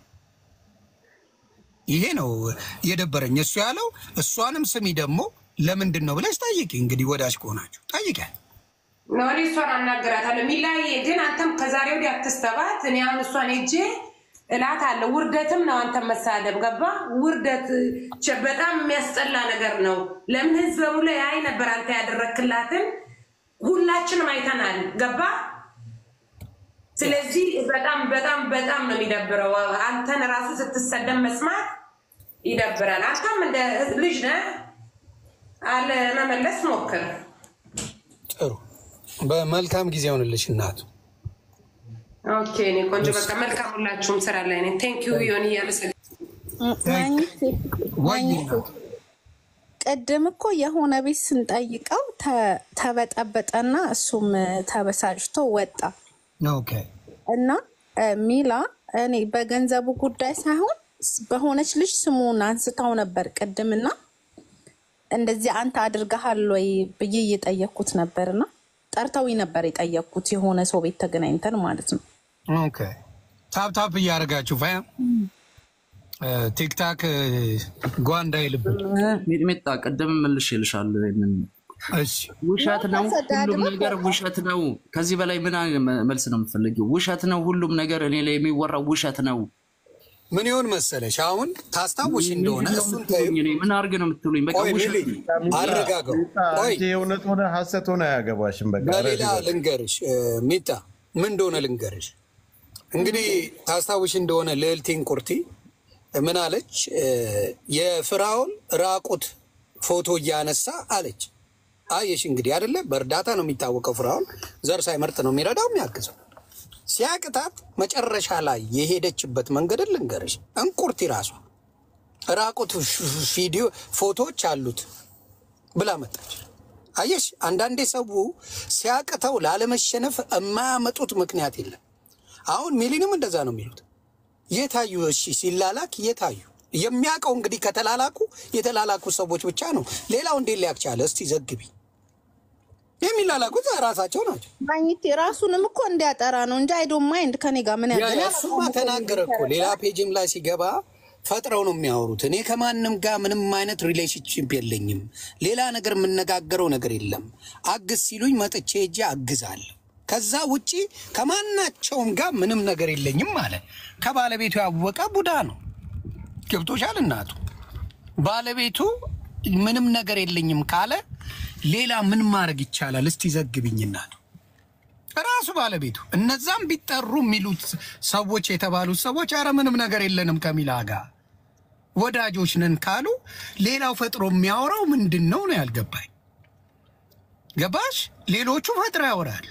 ይሄ ነው የደበረኝ። እሱ ያለው እሷንም ስሚ ደግሞ ለምንድን ነው ብለሽ ጠይቂ። እንግዲህ ወዳጅ ከሆናችሁ ጠይቂያት። ኖሪ እሷን አናግራታለሁ። ሚላይ ግን አንተም ከዛሬ ወዲህ አትስተባት። እኔ አሁን እሷን ሄጄ እላት አለ ውርደትም ነው አንተም መሳደብ ገባ። ውርደት ቸ- በጣም የሚያስጠላ ነገር ነው። ለምን ህዝብ በሙሉ ያይ ነበር አንተ ያደረክላትን ሁላችንም አይተናል። ገባ ስለዚህ በጣም በጣም በጣም ነው የሚደብረው። አንተን ራሱ ስትሰደብ መስማት ይደብራል። አንተም እንደ ልጅ ነህ አለ መመለስ ሞክር። ጥሩ በመልካም ጊዜ ሆንልሽ እናቱ። ኦኬ እኔ ቆንጆ በቃ መልካም ሁላችሁም ስራ ላይ ነኝ። ቴንክ ዩ ዮኒ እያመሰግ ማግኘት ወይ ማግኘት ቅድም እኮ የሆነ ቤት ስንጠይቀው ተ- ተበጠበጠና እሱም ተበሳጭቶ ወጣ ኦኬ እና እ፣ ሚላ እኔ በገንዘቡ ጉዳይ ሳይሆን ስ- በሆነች ልጅ ስሙን አንስታው ነበር ቅድምና እንደዚህ አንተ አድርገሃል ወይ ብዬ እየጠየቅኩት ነበርና ጠርተውኝ ነበር የጠየቅኩት የሆነ ሰው ቤት ተገናኝተን ማለት ነው። ኦኬ ታፕ ታፕ እያደረጋችሁ ፋያ ቲክታክ ጓንዳ ይልብን። ሚጥሚጣ ቅድም መልሽ ይልሻለሁ። ይሄንን እሺ ውሸት ነው፣ ሁሉም ተሰዳድበን ነገር ውሸት ነው። ከዚህ በላይ ምን አይነት መልስ ነው የምትፈልጊው? ውሸት ነው፣ ሁሉም ነገር እኔ ላይ የሚወራው ውሸት ነው። ምን ይሆን መሰለሽ፣ አሁን ታስታውሽ እንደሆነ እሱን ተይው። እኔ ምን አድርግ ነው የምትሉኝ? በቃ ቆይ ውሸት ሚሊ አረጋገው። ቆይ አንቺ የእውነት ሆነ ሀሰት ሆነ አያገባሽም። በቃ በሌላ ረዲ በቃ። ልንገርሽ እ፣ ሚጣ ምን እንደሆነ ልንገርሽ። እንግዲህ ታስታውሽ እንደሆነ ልዕልቲን ቁርቲ ምን አለች? እ፣ የፍራውን ራቁት ፎቶ እያነሳ አለች። አየሽ እንግዲህ አይደለ፣ በእርዳታ ነው የሚታወቀው። ፍራውን ዘር ሳይመርጥ ነው የሚረዳው የሚያግዘው። ሲያቅታት መጨረሻ ላይ የሄደችበት መንገድን ልንገርሽ። እንቁርቲ ራሷ ራቁት ቪዲዮ ፎቶዎች አሉት ብላ መጣች። አየሽ አንዳንዴ ሰው ሲያቅተው ላለመሸነፍ የማያመጡት ምክንያት የለም። አሁን ሚሊንም እንደዛ ነው የሚሉት። የታዩ እሺ ሲላላክ የታዩ የሚያውቀው እንግዲህ ከተላላኩ የተላላኩ ሰዎች ብቻ ነው። ሌላው እንዴት ሊያቅ ቻለ? እስቲ ዘግቢ። የሚላላኩት ራሳቸው ናቸው። ማግኘት ራሱንም እኮ እንዲያጠራ ነው እንጂ አይዶ ማይንድ ከኔ ጋር ምን ያ- ያገናኝ? እሱማ ተናገረ እኮ ሌላ ፔጅም ላይ ሲገባ ፈጥረው ነው የሚያወሩት። እኔ ከማንም ጋር ምንም አይነት ሪሌሽንሽፕ የለኝም፣ ሌላ ነገር የምነጋገረው ነገር የለም። አግዝ ሲሉኝ መጥቼ ሄጄ አግዛለሁ። ከዛ ውጪ ከማናቸውም ጋር ምንም ነገር የለኝም አለ። ከባለቤቱ ያወቀ ቡዳ ነው። ገብቶሻል እናቱ ባለቤቱ ምንም ነገር የለኝም ካለ ሌላ ምን ማድረግ ይቻላል? እስቲ ዘግብኝ እናቱ ራሱ ባለቤቱ እነዛም ቢጠሩ የሚሉት ሰዎች የተባሉት ሰዎች አረ ምንም ነገር የለንም ከሚላ ጋር ወዳጆች ነን ካሉ ሌላው ፈጥሮ የሚያወራው ምንድን ነው ነው ያልገባኝ። ገባሽ? ሌሎቹ ፈጥሮ ያወራሉ።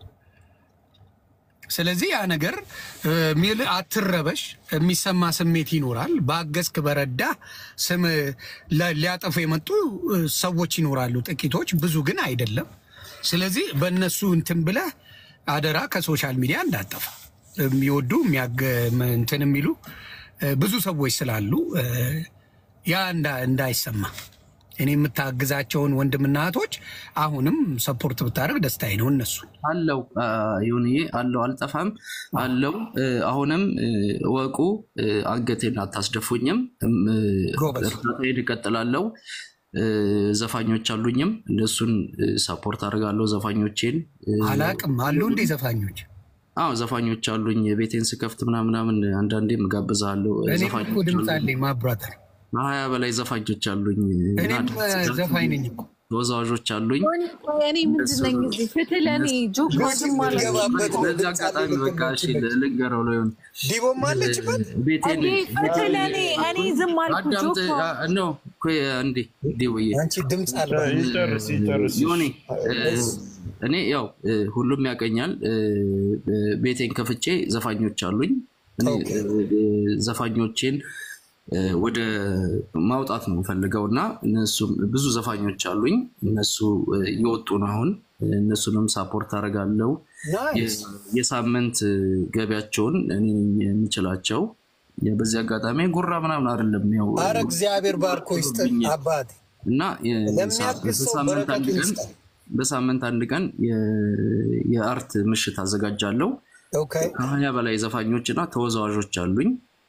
ስለዚህ ያ ነገር እ፣ ሚል አትረበሽ፣ የሚሰማ ስሜት ይኖራል። ባገዝክ በረዳ ስም ለ- ሊያጠፉ የመጡ እ፣ ሰዎች ይኖራሉ፣ ጥቂቶች፣ ብዙ ግን አይደለም። ስለዚህ በእነሱ እንትን ብለህ አደራ ከሶሻል ሚዲያ እንዳጠፋ የሚወዱ የሚያገ- እንትን የሚሉ እ፣ ብዙ ሰዎች ስላሉ እ፣ ያ እንዳ- እንዳይሰማ እኔ የምታግዛቸውን ወንድምና እህቶች አሁንም ሰፖርት ብታደርግ ደስታዬ ነው። እነሱ አለው ይሁንዬ አለው አልጠፋም አለው። እ፣ አሁንም እ፣ እወቁ፣ እ፣ አንገቴን አታስደፉኝም። እም፣ እ፣ ጎበዝ። እርዳታዬን እቀጥላለሁ። እ፣ ዘፋኞች አሉኝም እነሱን እ፣ ሰፖርት አደርጋለሁ። ዘፋኞቼን እ፣ አላቅም አሉ እንዴ ዘፋኞች? አዎ ዘፋኞች አሉኝ። ቤቴን ስከፍት ምናምናምን አንዳንዴም እጋብዛለሁ። እኔም እኮ ዘፋኞች ድምፅ አሉኝ። አለኝ ማብራተር። ሀያ በላይ ዘፋኞች አሉኝ። እኔም እና ዘፋኝ ነኝ እኮ። ተወዛዋዦች አሉኝ። እኔ ምንድን ነኝ እዚህ ፍትህ ለእኔ ጆክ ዝም ማለት ነው። ገባበት ነው በዚህ ድምፅ አጋጣሚ አለኝ በቃ እሺ ልንገረው ነው ይሁን ዲቦም አለችበት። ቤቴን እኔ ፍትህ ለእኔ እኔ ዝም አልኩ አዳምጥ ጆክ አ- ኖ ኮይ አንዴ ዲውዬ አንቺ ድምፅ አልባ ይጨርስ ይጨርስ። ዮኒ እ፣ እኔ ያው እ፣ ሁሉም ያቀኛል። እ፣ እ፣ ቤቴን ከፍቼ ዘፋኞች አሉኝ። እኔ ኦኬ። እ፣ ዘፋኞቼን እ፣ ወደ ማውጣት ነው የምፈልገው እና እነሱም ብዙ ዘፋኞች አሉኝ። እነሱ እ፣ እየወጡ ነው አሁን። እነሱንም ሳፖርት አደርጋለሁ። ናይስ። የሳምንት ገቢያቸውን እኔ ነኝ የምችላቸው። በዚህ አጋጣሚ ጉራ ምናምን አይደለም ያው አረ እግዚአብሔር ባርኮ ይስጥ አባቴ። እና የ- ለሚያግዝ ሰው በሳምንት አንድ በረከቱን ቀን ይስጣል። በሳምንት አንድ ቀን የ- የአርት ምሽት አዘጋጃለሁ። ኦኬ ከሀያ በላይ ዘፋኞች እና ተወዛዋዦች አሉኝ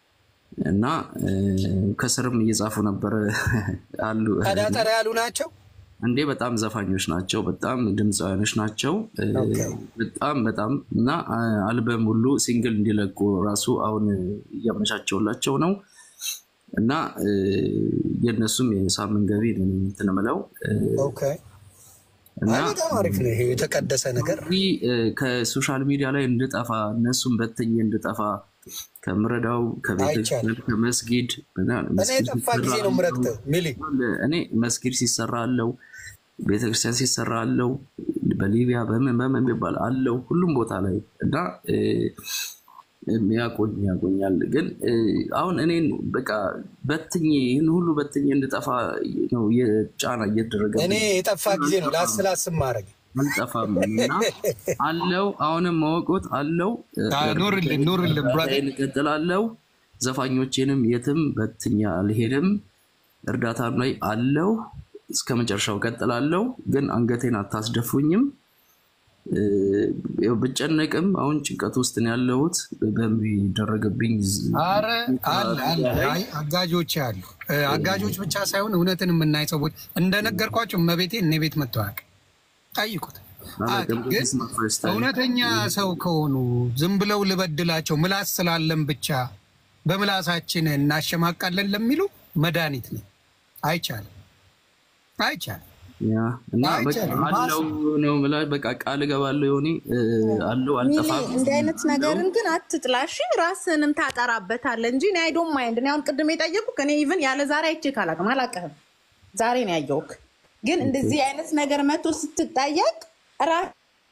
እና እ፣ ከስርም እየጻፉ ነበረ አሉ ጠዳጠር ያሉ ናቸው። እንዴ በጣም ዘፋኞች ናቸው። በጣም ድምፃውያኖች ናቸው። እ፣ ኦኬ። በጣም በጣም እና አ፣ አልበም ሁሉ ሲንግል እንዲለቁ ራሱ አሁን እያመቻቸውላቸው ነው እና እ፣ የእነሱም የሳምንት ገቢ ነው እንትን የምለው እ፣ ኦኬ እና አይ በጣም አሪፍ ነው ይሄ የተቀደሰ ነገር። እዚህ እ፣ ከሶሻል ሚዲያ ላይ እንድጠፋ እነሱን በትኜ እንድጠፋ ከምረዳው ከቤተክርስቲያን አይቻልም። ከመስጊድ ምናምን እኔ መስጊድ የጠፋ ጊዜ ሲሰራ ነው ምረግተህ ሚሊ እኔ መስጊድ ሲሰራ አለው፣ ቤተክርስቲያን ሲሰራ አለው፣ በሊቢያ በምን በምን የሚባል አለው ሁሉም ቦታ ላይ እና እ፣ ያቆኝ ያቆኛል። ግን እ፣ አሁን እኔን በቃ በትኜ ይህን ሁሉ በትኜ እንድጠፋ ነው የጫና እየተደረገ እኔ የጠፋ ጊዜ ነው ላስላስ ማድረግ አልጠፋም እና አለው አሁንም መወቆት አለው ኑርልን ኑርልን ብራዘር። እቀጥላለሁ። ዘፋኞቼንም የትም በትኛ አልሄድም። እርዳታም ላይ አለው እስከ መጨረሻው እቀጥላለሁ። ግን አንገቴን አታስደፉኝም። እ፣ ያው ብጨነቅም አሁን ጭንቀት ውስጥ ነው ያለሁት በሚደረግብኝ ዝ- አረ አለ አለ አይ አጋጆች አሉ። እ፣ አጋጆች ብቻ ሳይሆን እውነትን የምናይ ሰዎች እንደነገርኳቸው እመቤቴ እኔ ቤት መጥተው አያውቅም። ጠይቁት። አያውቅም። ግን እውነተኛ ሰው ከሆኑ ዝም ብለው ልበድላቸው ምላስ ስላለን ብቻ በምላሳችን እናሸማቃለን ለሚሉ መድኃኒት ነው። አይቻልም፣ አይቻልም። ያ እና በቃ አይቻልም። አለው ነው የምልህ። በቃ ቃል እገባለሁ የሆኔ አለው ሚሊ አልጠፋም። እንዲህ አይነት ነገርን ግን አትጥላሽ፣ ራስንም ታጠራበታለህ እንጂ እኔ አይዶን ማይንድ። እኔ አሁን ቅድም የጠየቁህ እኔ ኢቭን ያለ ዛሬ አይቼ ካላቅም አላቅህም፣ ዛሬ ነው ያየሁህ። ግን እንደዚህ አይነት ነገር መቶ ስትጠየቅ ራ-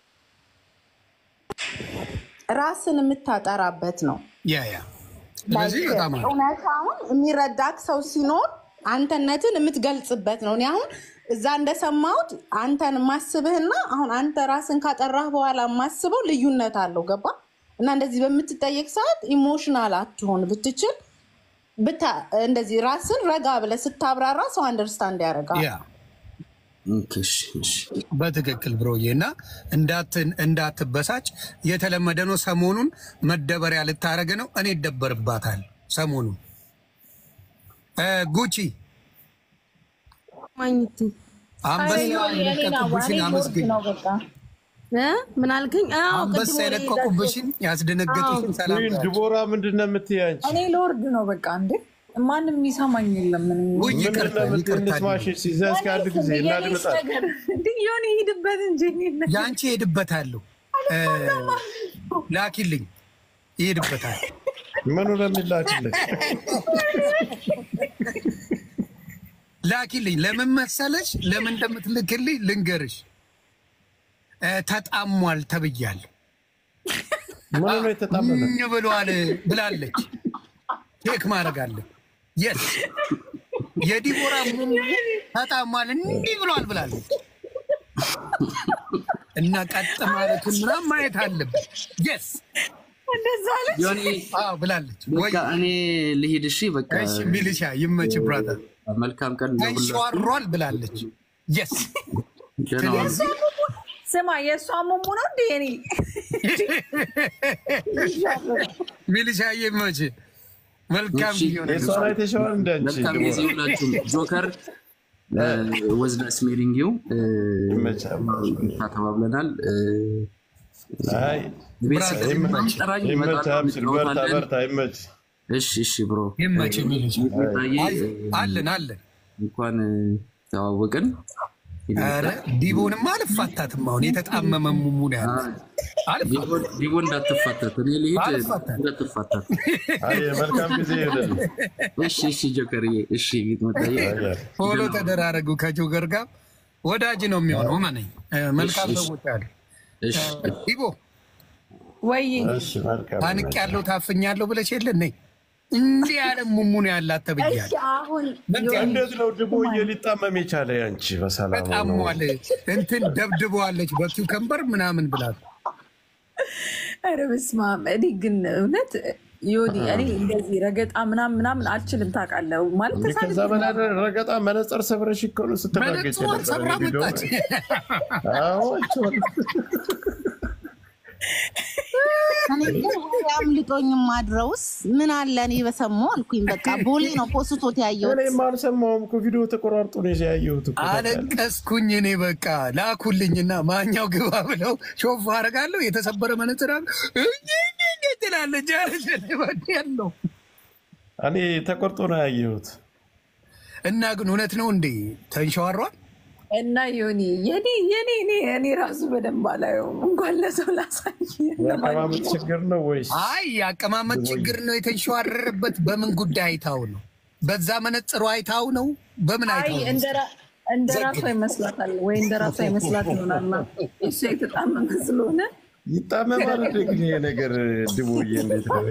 ራስን የምታጠራበት ነው። ያ ያ ስለዚህ በጣም አሪፍ። እውነታውን የሚረዳክ ሰው ሲኖር አንተነትን የምትገልጽበት ነው። እኔ አሁን እዛ እንደሰማሁት አንተን ማስብህና አሁን አንተ ራስን ካጠራህ በኋላ ማስበው ልዩነት አለው። ገባ እና እንደዚህ በምትጠየቅ ሰዓት ኢሞሽናል አትሆን ብትችል ብታ እንደዚህ ራስን ረጋ ብለህ ስታብራራ ሰው አንደርስታንድ ያደርጋል። ያ ኦኬ፣ እሺ፣ እሺ። በትክክል ብሮዬ እና እንዳትን- እንዳትበሳጭ የተለመደ ነው። ሰሞኑን መደበሪያ ልታረግ ነው። እኔ ይደበርባታል ሰሞኑን እ፣ ጉቺ ማግኘት አንበሳ የለቀቁብሽን አመስግኝ። እ? ምን አልከኝ? አዎ አንበሳ ቅድም ወሬ የለቀቁብሽን ያስደነገጡሽን ሰላም ወይም በያቸው። ድቦራ ምንድን ነው የምትይ አንቺ? እኔ ለወርድ ነው በቃ እንዴ ማንም የሚሰማኝ የለም። ምን ውይ ምንድን ይቅርታ ነው የምትይ? ይቅርታ እንስማሽ ሲዘ እስከ አንድ ጊዜ እናድምጣል። የሆነ ይሄድበት እንጂ እኔ የአንቺ ይሄድበታለሁ እ፣ ላኪልኝ ይሄድበታል። ምኑ ነው የሚላክልህ? ላኪልኝ ለምን መሰለሽ? ለምን እንደምትልክልኝ ልንገርሽ። እ፣ ተጣሟል ተብያለሁ። ምኑ ነው የተጣመመ? እኝ ብሏል ብላለች። ቼክ ማድረግ አለ። የስ የዲቦራ ሙሙ ተጣሟል እንዲህ ብሏል ብላለች። እና ቀጥ ማለቱን ምናምን ማየት አለብን። የስ እንደዛ አለ። ዮኒ አዎ ብላለች። ወይ በቃ እኔ ልሂድ። እሺ በቃ እሺ ሚሊሻ ይመች ብራዘር መልካም ቀን ለሁላችሁም። ተንሸዋሯል ብላለች። የስ ደህና ዋሉ። ስማ የእሷ ሙሙ ነው እንዴ? እኔ ሚሊሻ ይመች መልካም እሺ፣ ጊዜ ይሆንልሽ። የእሷን አይተሽዋል እንደ አንቺ መልካም ጊዜ ድቦራ? ሁላችሁም። ጆከር ወዝዳ ስሜሪንጊው ይመቻል። ተባብለናል። እ፣ አይ ቤት ስትጠራኝ ይመች፣ ጠራኝ፣ ይመች፣ እመጣለሁ፣ አብሽር፣ በርታ፣ እንጫወታለን። በርታ፣ ይመች። እሺ እሺ ብሮ ይመች ሚሊሻ ሚጣዬ አይ፣ አለን አለን እንኳን ተዋወቅን። ኧረ ዲቦንማ አልፋታትም። አሁን የተጣመመ ሙሙ ነው ያለ አልፋ- ዲቦ እንዳትፋታት፣ እኔ ልሂድ አልፋታም። እንዳትፋታት። አይ መልካም ጊዜ ይሁንልህ። እሺ እሺ ጆከርዬ፣ እሺ ሚጣዬ አይ፣ ፎሎ ተደራረጉ። ከጆገር ጋር ወዳጅ ነው የሚሆነው። መነኝ መልካም እሺ፣ እሺ። ሰዎች አሉ። እሺ ዲቦ ወይ እሺ መልካም ታንቅ ያለው ታፍኛለሁ ብለሽ የለ ነይ እንዲህ ያለ ሙሙ ነው ያላት እሺ ተብያለሁ። አሁን እንዴት ነው ድቦዬ ሊጣመም የቻለ ያንቺ? በሰላም ነው። በጣሟል እንትን ደብድበዋለች በኪውከምበር ምናምን ብላት ኧረ በስመ አብ። እኔ ግን እውነት ዮኒ እኔ እንደዚህ ረገጣ ምናምን ምናምን አልችልም ታውቃለህ። ማለት እንዴ ከዛ ተሳድቤ በላይ ረገጣ መነጽር ሰብረሽ እኮ ነው ስትራገጭ መነጽሯን ሰብራ የነበረ ቪዲዮ መጣች። አዎ እችዋል። እኔ ግን ወሬ አምልጦኝ ማድረውስ ምን አለ እኔ በሰማሁ አልኩኝ። በቃ ቦሌ ነው ፖስቶት ያየሁት። እኔም አልሰማሁም እኮ ቪዲዮ ተቆራርጦ ነው ያየሁት እኮ ታውቃለህ። አለቀስኩኝ እኔ በቃ ላኩልኝና ማኛው ግባ ብለው ሾፍ አደርጋለሁ የተሰበረ መነጽር አለ ትላለች አለች ያለው እኔ ተቆርጦ ነው ያየሁት። እና ግን እውነት ነው እንዴ ተንሸዋሯል? እና ዮኒ የኔ የኔ እኔ እኔ ራሱ በደንብ አላየውም እንኳን ለሰው ላሳይ። የአቀማመጥ ችግር ነው ወይስ አይ የአቀማመጥ ችግር ነው የተንሸዋረረበት። በምን ጉዳይ አይታው ነው? በዛ መነጽሩ አይታው ነው? በምን አይ አይታው ነው? እንደ ራ- እንደ ራሷ ይመስላታል ወይ እንደ ራሷ ይመስላት ይሆናል። እሱ የተጣመመ ስለሆነ ይጣመማል? እንደ ግን ይሄ ነገር ድቦዬ እንዴት ነው?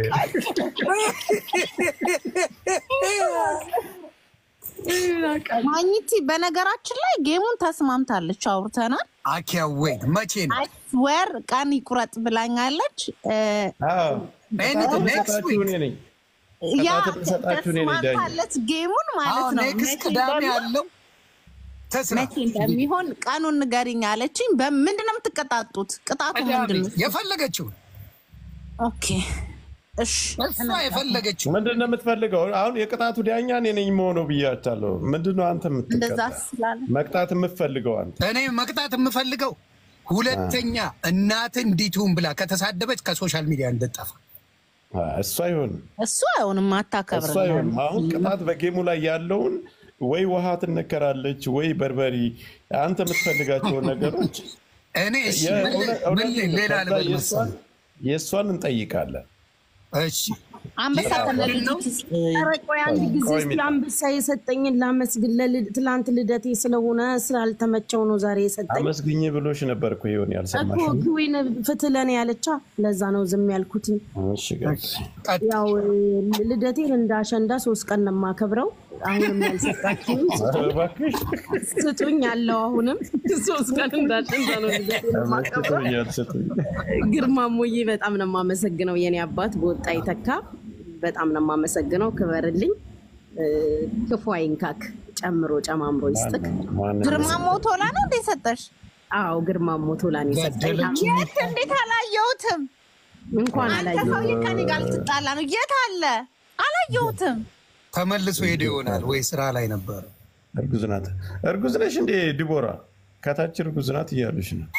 ማኝቲ በነገራችን ላይ ጌሙን ተስማምታለች፣ አውርተናል። አኪያ ወይ መቼ ነው? ወር ቀን ይቁረጥ ብላኛለች። እ፣ አዎ፣ Anything next ተሰጣችሁ week? እኔ ነኝ። ያ ቅጣት የተሰጣችሁ እኔ ነኝ ዳኛ። ተስማምታለች ጌሙን ማለት አሁን ነው። ኔክስት መቼ ቅዳሜ እንደሚሆን- ያለው ተስራ መቼ እንደሚሆን ቀኑን ንገሪኝ አለችኝ። በምንድን ነው የምትቀጣጡት? ቅጣቱ ምንድን ነው? የፈለገችውን ኦኬ እሺ እሷ የፈለገችው ምንድን ነው የምትፈልገው? አሁን የቅጣቱ ዳኛ እኔ ነኝ መሆነው ብያቻለሁ። ምንድን ነው አንተ እንደዛ የምትቀጣ ስላለ መቅጣት የምትፈልገው አንተ? እኔ መቅጣት የምፈልገው ሁለተኛ እናት እንዲቱን ብላ ከተሳደበች ከሶሻል ሚዲያ እንድጠፋ አይ፣ እሱ አይሆንም፣ እሱ አይሆንም፣ እሱ አታከብርም። አይሆንም። አሁን ቅጣት በጌሙ ላይ ያለውን ወይ ውሃ ትነከራለች ወይ በርበሪ፣ አንተ የምትፈልጋቸውን ነገሮች እኔ እሺ የእውነት- ምን- ምን እውነቴን ነው። ሌላ ከዛ ልበል የእሷን- መሰለህ? የእሷን እንጠይቃለን። እሺ አንበሳ ከነልጅ ኧረ ቆይ አንድ ጊዜ ቆይ ስለ ሚጣ። አንበሳ የሰጠኝን ላመስግን። ለልድ- ትላንት ልደቴ ስለሆነ ስላልተመቸው ነው ዛሬ የሰጠኝ አመስግኝ ብሎሽ ነበር እኮ ይሆን እኮ ያልሰማሽም? ክዊን ፍትህ ለኔ ያለቻ። ለዛ ነው ዝም ያልኩትኝ። እሺ ገብስ ቀጥ ያው እ፣ ልደቴን እንደ አሸንዳ ሶስት ቀን ነው የማከብረው። አሁንም ያልሰጣችሁኝ እባክሽ ስጡኝ ያለው አሁንም ሶስት ቀን እንደ አሸንዳ ነው ልደቴን የማከብረው። አመስግቶኛል ስትይ ግርማ ሞዬ በጣም ነው የማመሰግነው። የኔ አባት በወጣ ይተካ። በጣም ነው የማመሰግነው። ክበርልኝ። እ፣ ክፉ አይንካክ፣ ጨምሮ ጨማምሮ ይስጥክ። ማንም ግርማ ሞቶላ ነው እንዴ ሰጠሽ? አዎ ግርማ ሞቶላን የሰጠኝ ገደለች። የት እንዴት አላየሁትም? እንኳን አንተ አላየሁም። ሰውዬ ከኔ ጋር ልትጣላ ነው። የት አለ? አላየሁትም። ተመልሶ ሄደ ይሆናል ወይ ስራ ላይ ነበር። እርጉዝ ናት። እርጉዝ ነሽ እንዴ ዲቦራ? ከታች እርጉዝ ናት እያሉሽ ነው።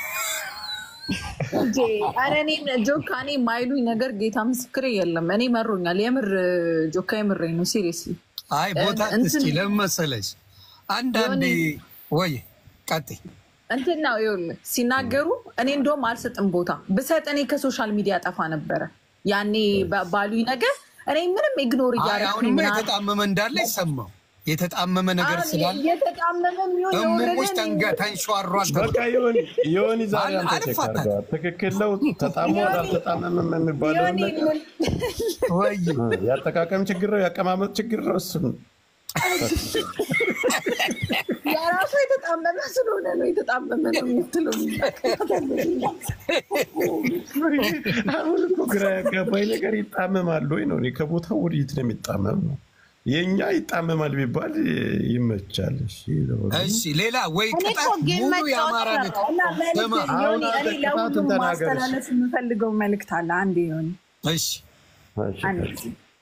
እንዴ ኧረ እኔ ጆካ እኔ የማይሉኝ ነገር ጌታ ምስክሬ የለም። እኔ መሮኛል። የምር ጆካ የምረኝ ነው። ሲሪየስሊ አይ ቦታ እንትን- እስኪ ለምን መሰለሽ አንዳንዴ ወይ ቀጥይ እንትን ነው ይኸውልህ፣ ሲናገሩ እኔ እንደውም አልሰጥም ቦታ ብሰጥ እኔ ከሶሻል ሚዲያ ጠፋ ነበረ። ያኔ ባ- ባሉኝ ነገር እኔ ምንም ኢግኖር አይ እያደረኩኝ አሁንማ ምናምን የተጣመመ እንዳለ ይሰማው የተጣመመ ነገር አሁን ስላለ የተጣመመ የሚሆን እሙሙች የወረደ ተንጋ ተንሸዋሯል በቃ ዮኒ ዮኒ ዛሬ አል- አንተ ቼክ አልፋታም። አድርገዋል። ትክክል ነው። ተጣሟል አልተጣመመም የሚባለውን ዮኒ ነገር ምን- ወይ የአጠቃቀም ችግር ነው፣ የአቀማመጥ ችግር ነው። እሱን የራሱ የተጣመመ ስለሆነ ነው የተጣመመ ነው የምትለው። አሁን እኮ ግራ ያጋባኝ ነገር ይጣመማል ወይ ነው። እኔ ከቦታው ወዴት ነው የሚጣመም ነው? የእኛ ይጣመማል ቢባል ይመቻል። እሺ እሺ ሌላ ወይ እኔ እኮ ቅጣት ጌም ሙሉ መጫወት የአማራ ነው። ነክ እና መልዕክት ስማ አሁን ዮኒ፣ አንተ እኔ ቅጣቱን ለሁሉም ተናገር። ማስተላለፍ የምፈልገው መልዕክት አለ። አንድ ዮኒ እሺ እሺ፣ አንድ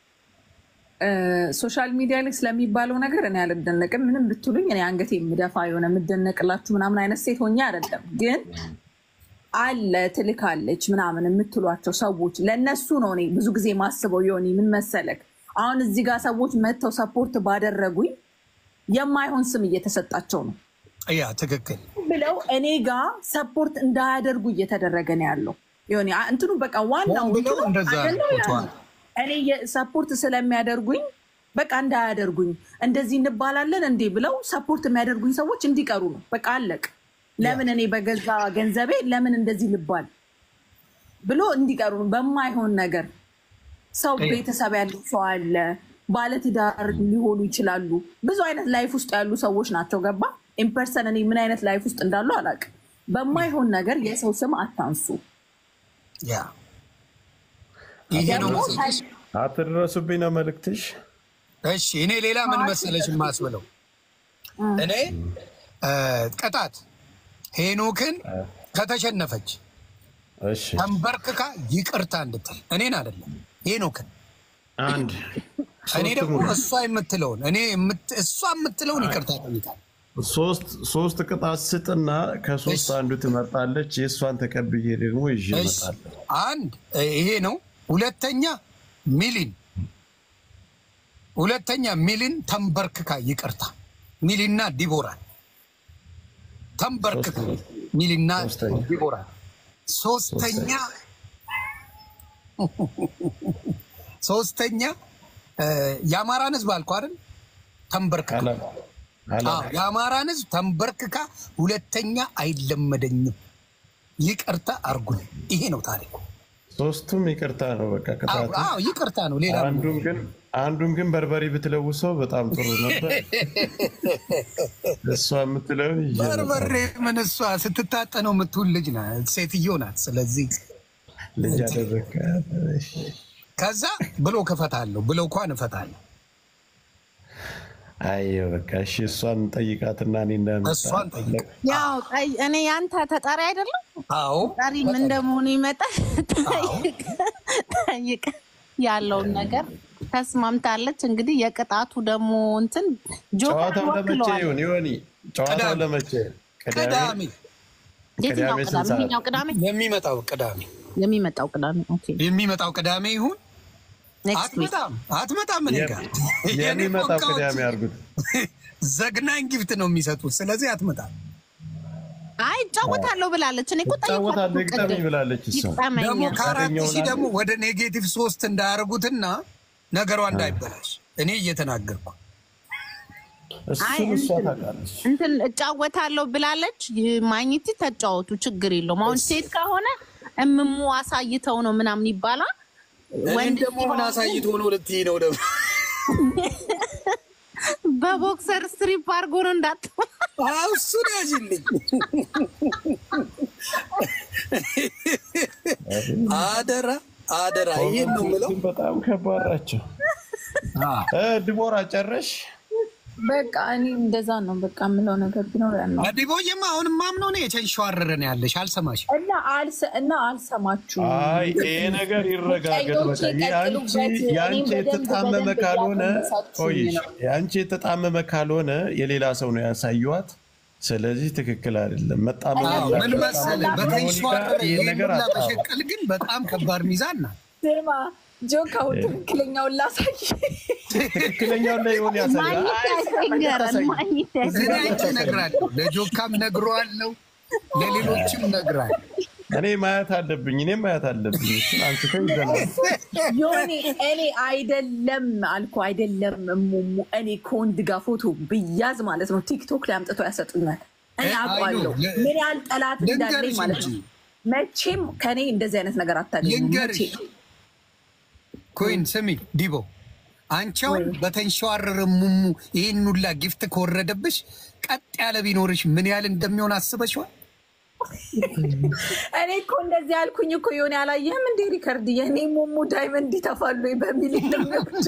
ሶሻል ሚዲያ ላይ ስለሚባለው ነገር እኔ አልደነቅም። ምንም ብትሉኝ እኔ አንገቴ የምደፋ የሆነ የምደነቅላችሁ ምናምን አይነት ሴት ሆኜ አይደለም። ግን አለ ትልካለች ምናምን የምትሏቸው ሰዎች ለእነሱ ነው እኔ ብዙ ጊዜ ማስበው። የሆነ ምን መሰለክ፣ አሁን እዚህ ጋር ሰዎች መጥተው ሰፖርት ባደረጉኝ የማይሆን ስም እየተሰጣቸው ነው ያ ትክክል ብለው እኔ ጋር ሰፖርት እንዳያደርጉ እየተደረገ ነው ያለው። የሆነ እንትኑ በቃ ዋናው ሆን ብለው እንትኑ እንደዛ አጀንዳው ያ ፎቶዋል። ነው። እኔ ሰፖርት ስለሚያደርጉኝ በቃ እንዳያደርጉኝ እንደዚህ እንባላለን እንዴ ብለው ሰፖርት የሚያደርጉኝ ሰዎች እንዲቀሩ ነው። በቃ አለቅ። ለምን እኔ በገዛ ገንዘቤ ለምን እንደዚህ ልባል ብሎ እንዲቀሩ ነው። በማይሆን ነገር ሰው ቤተሰብ ያለው ሰው አለ፣ ባለትዳር ሊሆኑ ይችላሉ። ብዙ አይነት ላይፍ ውስጥ ያሉ ሰዎች ናቸው። ገባ ኢምፐርሰን እኔ ምን አይነት ላይፍ ውስጥ እንዳሉ አላውቅም። በማይሆን ነገር የሰው ስም አታንሱ። ያ ይሄ ነው ደግሞ መሰለሽ። አትድረሱብኝ ነው መልእክትሽ። እሺ እኔ ሌላ ምን መሰለሽ የማስብለው እኔ እ ቅጣት ሄኖክን ከተሸነፈች እሺ ተንበርክካ ይቅርታ እንድትል እኔን አይደለም ሄኖክን አንድ እኔ ሶስት ደግሞ ሙሉ። እሷ የምትለውን እኔ የምት- እሷ የምትለውን ይቅርታ ጠይቃል። ሶስት ሶስት ቅጣት ስጥና ከሶስት እሺ። አንዱ ትመርጣለች። የእሷን ተቀብዬ ደግሞ ይዤ እሺ እመጣለሁ። አንድ እ ይሄ ነው። ሁለተኛ ሚሊን ሁለተኛ ሚሊን ተንበርክካ ይቅርታ ሚሊና ዲቦራን ተንበርክክ ሚልና ዲቦራ ሶስተኛ ሶስተኛ እ፣ የአማራን ህዝብ አልኩ አይደል ተንበርክካ አዎ፣ የአማራን ህዝብ ተንበርክካ ሁለተኛ አይለመደኝም ይቅርታ አርጉልኝ። ይሄ ነው ታሪኩ። ሶስቱም ይቅርታ ነው በቃ አዎ ቅጣቱ። አዎ፣ ይቅርታ ነው ሌላ አንዱም ግን አንዱም ግን በርበሬ ብትለውሰው በጣም ጥሩ ነበር። እሷ የምትለውን ይዤ ነበር። በርበሬ ምን እሷ ስትታጠነው የምትውል ልጅ ናት፣ ሴትዮ ናት። ስለዚህ ልጅ አደረግካት። እሺ። ከዛ ብሎ ከፈታለሁ ብሎ እንኳን እፈታለሁ። አየሁ በቃ እሺ፣ እሷን ጠይቃትና እኔ እንዳመጣ እሷን ጠይቅ። ያው ጠይ- እኔ ያንተ ተጠሪ አይደለም አዎ ጠሪም እንደመሆኑ ይመጣል ጠይቅ ያለውን ነገር ተስማምታለች። እንግዲህ የቅጣቱ ደግሞ እንትን ጆከር ጨዋታው ለመቼ ወክለዋል። ይሁን ይሆኒ? ጨዋታው ቅዳሜ። ለመቼ? ቅዳሜ የትኛው ቅዳሜ ቅዳሜ? ስንት ሰዓት? ይኸኛው ቅዳሜ የሚመጣው ቅዳሜ የሚመጣው ቅዳሜ ኦኬ። የሚመጣው ቅዳሜ ይሁን። ኔክስት ዊክ አትመጣም አትመጣም። እኔ ጋር የኔ የሚመጣው ፎቃዎች ቅዳሜ አድርጉት። ዘግናኝ ጊፍት ነው የሚሰጡት። ስለዚህ አትመጣም። አይ እጫወታለሁ ብላለች። እኔ እኮ እጫወታለሁ ጠይቋት ይግጠመኝ ቅድም ብላለች እሷ። ይግጠመኝ። ደግሞ ከአራት ያገኘውን ሺህ አለ። ደግሞ ወደ ኔጌቲቭ ሶስት እንዳያደርጉትና ነገሯ እንዳይበላሽ እኔ እየተናገርኩ አይ እሱን እሷ እንትን- ታውቃለች። እንትን እጫወታለሁ ብላለች። ማግኘት ተጫወቱ፣ ችግር የለውም። አሁን ሴት ከሆነ እምሙ አሳይተው ነው ምናምን ይባላል። እኔን ወንድ ደግሞ ምን አሳይቶ ነው ልትይ ነው ደግሞ በቦክሰር ስትሪፕ አድርጎ ነው እንዳት አዎ፣ እሱን ያዥልኝ አደራ አደራ። ይሄን ነው የምለው። ግን በጣም ከባድ ናቸው። እ ድቦራ ጨረሽ? በቃ እኔ እንደዛ ነው በቃ የምለው ነገር ቢኖር ያ ነው አዲቦዬማ አሁንም ማምነው ነው የተንሸዋረረን ያለሽ አልሰማሽ እና አልሰ- እና አልሰማችሁም። አይ ይሄ ነገር ይረጋገጥ። በቃ የአንቺ የአንቺ የተጣመመ ካልሆነ ቆይሽ፣ የአንቺ የተጣመመ ካልሆነ የሌላ ሰው ነው ያሳዩዋት። ስለዚህ ትክክል አይደለም። መጣመም አዎ፣ ምን ያለበት መሰለህ በተንሸዋረረ ይህን ነገር ይሄን ሁላ አጣ በሸቀል ግን በጣም ከባድ ሚዛን ናት። ስማ ጆካው ትክክለኛውን ላሳይ። ትክክለኛውን ላይ ይሆን ያሳያል። ማግኘት አይ፣ ያስቸግራል። ማግኘት እዚህ ላይ ያስቸግራል። አይቼ እነግራለሁ። ለጆካም ነግረዋለሁ፣ ለሌሎችም እነግራለሁ። እኔ ማየት አለብኝ፣ እኔም ማየት አለብኝ። እሱን አንስተው ይዘናል። ዮኒ እኔ አይደለም አልኩ አይደለም እሙሙ እኔ ከወንድ ጋር ፎቶ ብያዝ ማለት ነው ቲክቶክ ላይ አምጥተው ያሰጡኛል። እኔ እ- አውቃለሁ አይ ነው፣ ለ- ምን ያህል ጠላት እንዳለኝ ልንገርሽ ማለት ነው። እንጂ። መቼም ከኔ እንደዚህ አይነት ነገር አታገኝም። ልንገርሽ መቼም። ኮይን ስሚ ዲቦ አንቻውን በተንሸዋረረ ሙሙ ይህን ሁላ ጊፍት ከወረደብሽ ቀጥ ያለ ቢኖርሽ ምን ያህል እንደሚሆን አስበሽዋል? እኔ እኮ እንደዚህ ያልኩኝ እኮ የሆነ ያላየህም እንዴ ሪከርድ የእኔ ሙሙ ዳይመንድ ይተፋሉ ወይ በሚል እንደሚወድ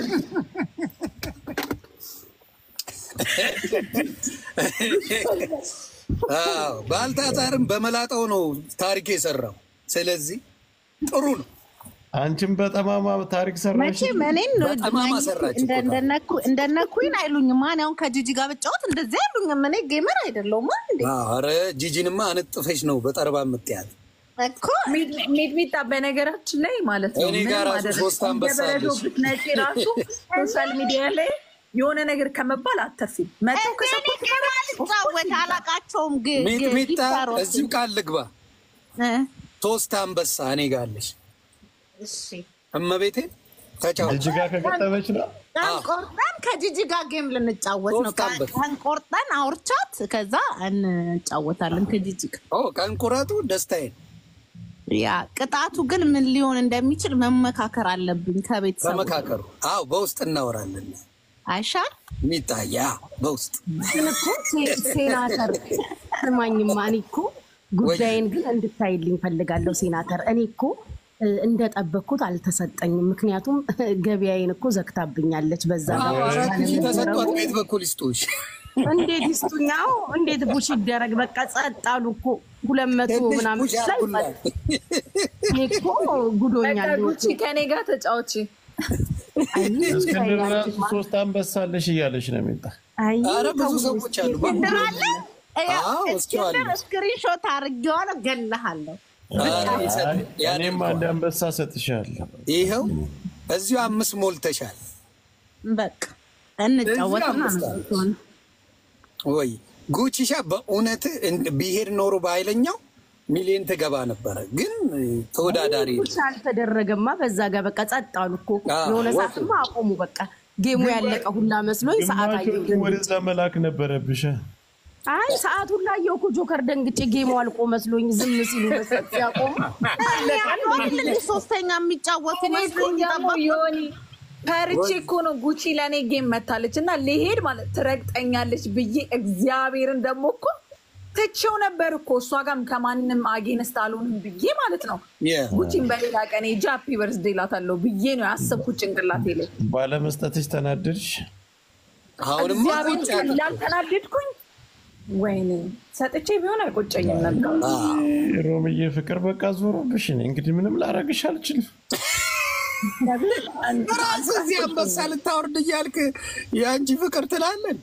አዎ፣ ባልታዛርም በመላጣው ነው ታሪክ የሰራው። ስለዚህ ጥሩ ነው። አንቺም በጠማማ ታሪክ ሰራሽ። መቼም እኔን በጠማማ ሰራች እኮ እንደነ ኩን አይሉኝም። ማን ያሁን ከጂጂ ጋር ብጫወት እንደዚህ አይሉኝም። እኔ ጌመር አይደለሁም እንዴ አረ ጂጂንማ አንጥፈሽ ነው በጠረባ የምትያት። እኮ ሚጥሚጣ በነገራችን ላይ ማለት ነው እኔ ምንም ጋር ራሱ አደረግሽ ሶስት አንበሳ እንደ በረዶ አለች። ብትነጪ ራሱ ሶሻል ሚዲያ ላይ የሆነ ነገር ከመባል አተርፊም መጥተው እኔ ከሰፖርት ጌም አልጫወት አላቃቸውም። ግ- ግ- ሚጥሚጣ ጊፍታሮች። እዚሁ ቃል ልግባ። እ፣ ሶስት አንበሳ እኔ ጋር አለሽ። እሺ እመቤቴ ተጫወች። ልጅ ጋር ከገጠመች ነው ቀን ቆርጠን ከጂጂ ጋር ጌም ልንጫወት ነው። ሶስት አንበሳ። ቀን ቆርጠን አውርቻት ከዛ እንጫወታለን ከጂጂ ጋር። ኦ ቀን ቁረጡ ደስታዬን ያ ቅጣቱ ግን ምን ሊሆን እንደሚችል መመካከር አለብኝ ከቤተሰቡ ተመካከሩ። አዎ በውስጥ እናወራለን። አይሻል ሚጣያ በውስጥ ግን እኮ ሴ- ሴናተር ስማኝማ፣ እኔ እኮ ጉዳይን ግን እንድታይልኝ ፈልጋለሁ። ሴናተር እኔ እኮ እ፣ እንደጠበቅኩት አልተሰጠኝም። ምክንያቱም ገበያዬን እኮ ዘግታብኛለች። በዛ አዎ፣ አራት ሺህ ተሰጥቷት ቤት በኩል ይስጡሽ። እንዴት ይስጡኛው? እንዴት ቡሽ ይደረግ? በቃ ጸጥ አሉ እኮ ሁለት መቶ ትንሽ ምናምን ቡሽ ላይ አድርጉላት። እኔ እኮ ጉዶኛል። ጉቺ ከኔ ጋር ተጫወቺ። አይ እስክንድር ራሱ ሶስት አንበሳ አለሽ እያለች ነው የሚጣ አይ አረ ብዙ ተው ሰዎች እስኪ። አሉ። እስክንድር አለ አዎ፣ እስክንድር እስኪዋለሁ። ስክሪንሾት አድርጌዋለሁ፣ ገለሃለሁ። አረ ይሰጥ- እኔም ያደርገዋል። አንድ አንበሳ ሰጥሻለሁ። ይኸው እዚሁ አምስት ሞልተሻል በቃ እንጫወትና እዚህ አምስት ነው ወይ ጉቺሻ በእውነት እንድ- ቢሄድ ኖሮ በኃይለኛው ሚሊዮን ትገባ ነበረ። ግን ተወዳዳሪ ፑሽ አልተደረገማ። በዛ ጋር በቃ ጸጥ አሉ እኮ አዎ፣ የሆነ ወጡ። ሰዓትማ አቆሙ። በቃ ጌሙ ያለቀ ሁላ መስሎኝ ሰዓት አየሁ። ግማሾቹ ወደዛ መላክ ነበረብሽ። አይ ሰዓት ሁላ አየሁ እኮ ጆከር ደንግጬ ጌሙ አልቆ መስሎኝ ዝም ሲሉ መስጠት ሲያቆሙ አንድ ሶስተኛ የሚጫወቱ መስሎኝ ደግሞ ዮኒ ፈርቼ እኮ ነው ጉቺ ለእኔ ጌም መታለች እና ሊሄድ ማለት ትረግጠኛለች ብዬ እግዚአብሔርን ደግሞ እኮ ትቼው ነበር እኮ እሷ ጋርም ከማንም አጌንስት አልሆንም ብዬ ማለት ነው። Yeah. ጉቺን በሌላ ቀን ጃፒ በርዝዴ እላታለሁ ብዬ ነው ያሰብኩት ጭንቅላቴ ላይ። ባለመስጠትሽ ተናደድሽ። አሁንማ እግዚአብሔር ቁጭ ያለ- እንዳልተናደድኩኝ ወይኔ ሰጥቼ ቢሆን አይቆጨኝም ነበር። ሮምዬ ፍቅር በቃ ዞሮብሽ። እኔ እንግዲህ ምንም ላረግሽ አልችልም። ራስህ እዚህ አንበሳ ልታወርድ እያልክ የአንቺ ፍቅር ትላለን።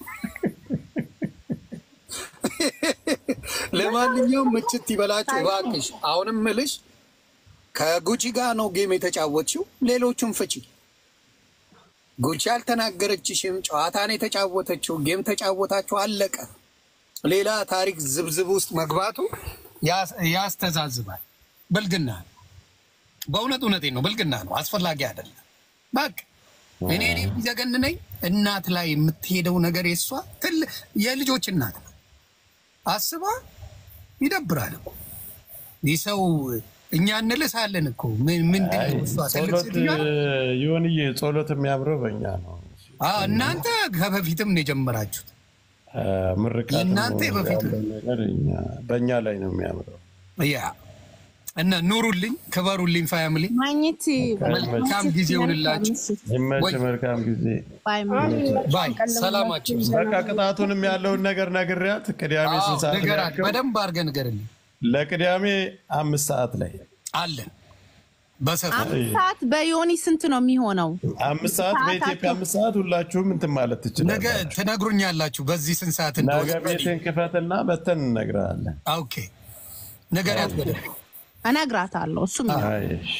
ለማንኛውም ምችት ይበላችሁ እባክሽ። አሁንም ምልሽ ከጉቺ ጋር ነው ጌም የተጫወትሽው፣ ሌሎቹን ፍቺ። ጉቺ አልተናገረችሽም፣ ጨዋታን የተጫወተችው ጌም ተጫወታችሁ፣ አለቀ። ሌላ ታሪክ ዝብዝብ ውስጥ መግባቱ ያስ- ያስተዛዝባል። ብልግና ነው። በእውነት እውነቴን ነው፣ ብልግና ነው። አስፈላጊ አይደለም። በቃ እኔ እኔ የሚዘገንነኝ እናት ላይ የምትሄደው ነገር የሷ ትል የልጆች እናት ነው። አስባ ይደብራል እኮ ይህ ሰው እኛ እንልሳለን እኮ ምን- ምንድን ነው እሷ ትልቅ ጸሎት ሴትዮዋ ናት። ይሁንዬ፣ ጸሎት የሚያምረው በእኛ ነው። አዎ፣ እናንተ ከበፊትም ነው የጀመራችሁት። ምርቃት የእናንተ በፊት ነገር እኛ- በእኛ ላይ ነው የሚያምረው። ያ እና ኑሩልኝ፣ ክበሩልኝ ፋሚሊ። ማግኘት መልካም ጊዜ ይሁንላችሁ። ይመች። ወይ- መልካም ጊዜ። ባይ ሰላማችሁ ይብዛ። በቃ ቅጣቱንም ያለውን ነገር ነግሬያት ቅዳሜ አዎ፣ ስንት ሰዓት ላይ ንገራት፣ ያልከው? በደንብ አድርገህ ንገርልኝ። ለቅዳሜ አምስት ሰዓት ላይ አለን በሰፊው አምስት ሰዓት በዮኒ ስንት ነው የሚሆነው? አምስት ሰዓት በኢትዮጵያ አምስት ሰዓት ሁላችሁም እንትን ማለት ነገ ትችላላችሁ። ትነግሩኛላችሁ በዚህ ስንት ሰዓት ነገ እንደሆነ። ቤትን ክፈትና በተን እነግርሃለን። ኦኬ ነገራት በደንብ እነግራታለሁ። እሱም አይ፣ እሺ።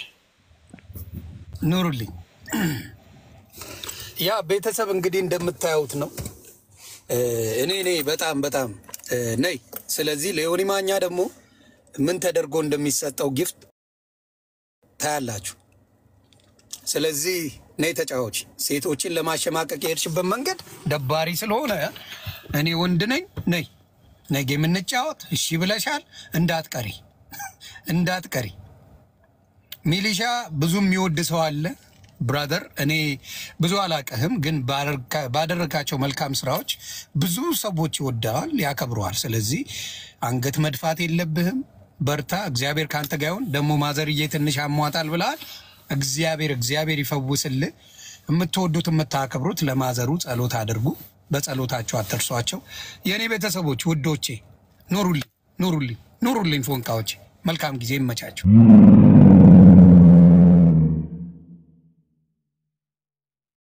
ኑሩልኝ። ያ ቤተሰብ እንግዲህ እንደምታዩት ነው። እ፣ እኔ እኔ በጣም በጣም እ፣ ነይ። ስለዚህ ለዮኒ ማኛ ደግሞ ምን ተደርጎ እንደሚሰጠው ጊፍት ታያላችሁ። ስለዚህ ነይ ተጫዋች። ሴቶችን ለማሸማቀቅ የሄድሽበት መንገድ ደባሪ ስለሆነ እኔ ወንድ ነኝ። ነይ ነገ የምንጫወት እሺ ብለሻል። እንዳትቀሪ እንዳትቀሪ። ሚሊሻ ብዙ የሚወድ ሰው አለ ብራዘር። እኔ ብዙ አላቀህም፣ ግን ባደረካ- ባደረካቸው መልካም ስራዎች ብዙ ሰዎች ይወደዋል፣ ያከብረዋል። ስለዚህ አንገት መድፋት የለብህም። በርታ። እግዚአብሔር ከአንተ ጋር ይሁን። ደግሞ ማዘርዬ ትንሽ አሟጣል ብለሃል። እግዚአብሔር እግዚአብሔር ይፈውስልህ። የምትወዱት የምታከብሩት ለማዘሩ ጸሎት አድርጉ። በጸሎታቸው አትርሷቸው። የእኔ ቤተሰቦች ውዶቼ፣ ኑሩልኝ ኑሩልኝ ኑሩልኝ ፎንቃዎቼ። መልካም ጊዜ ይመቻቸው።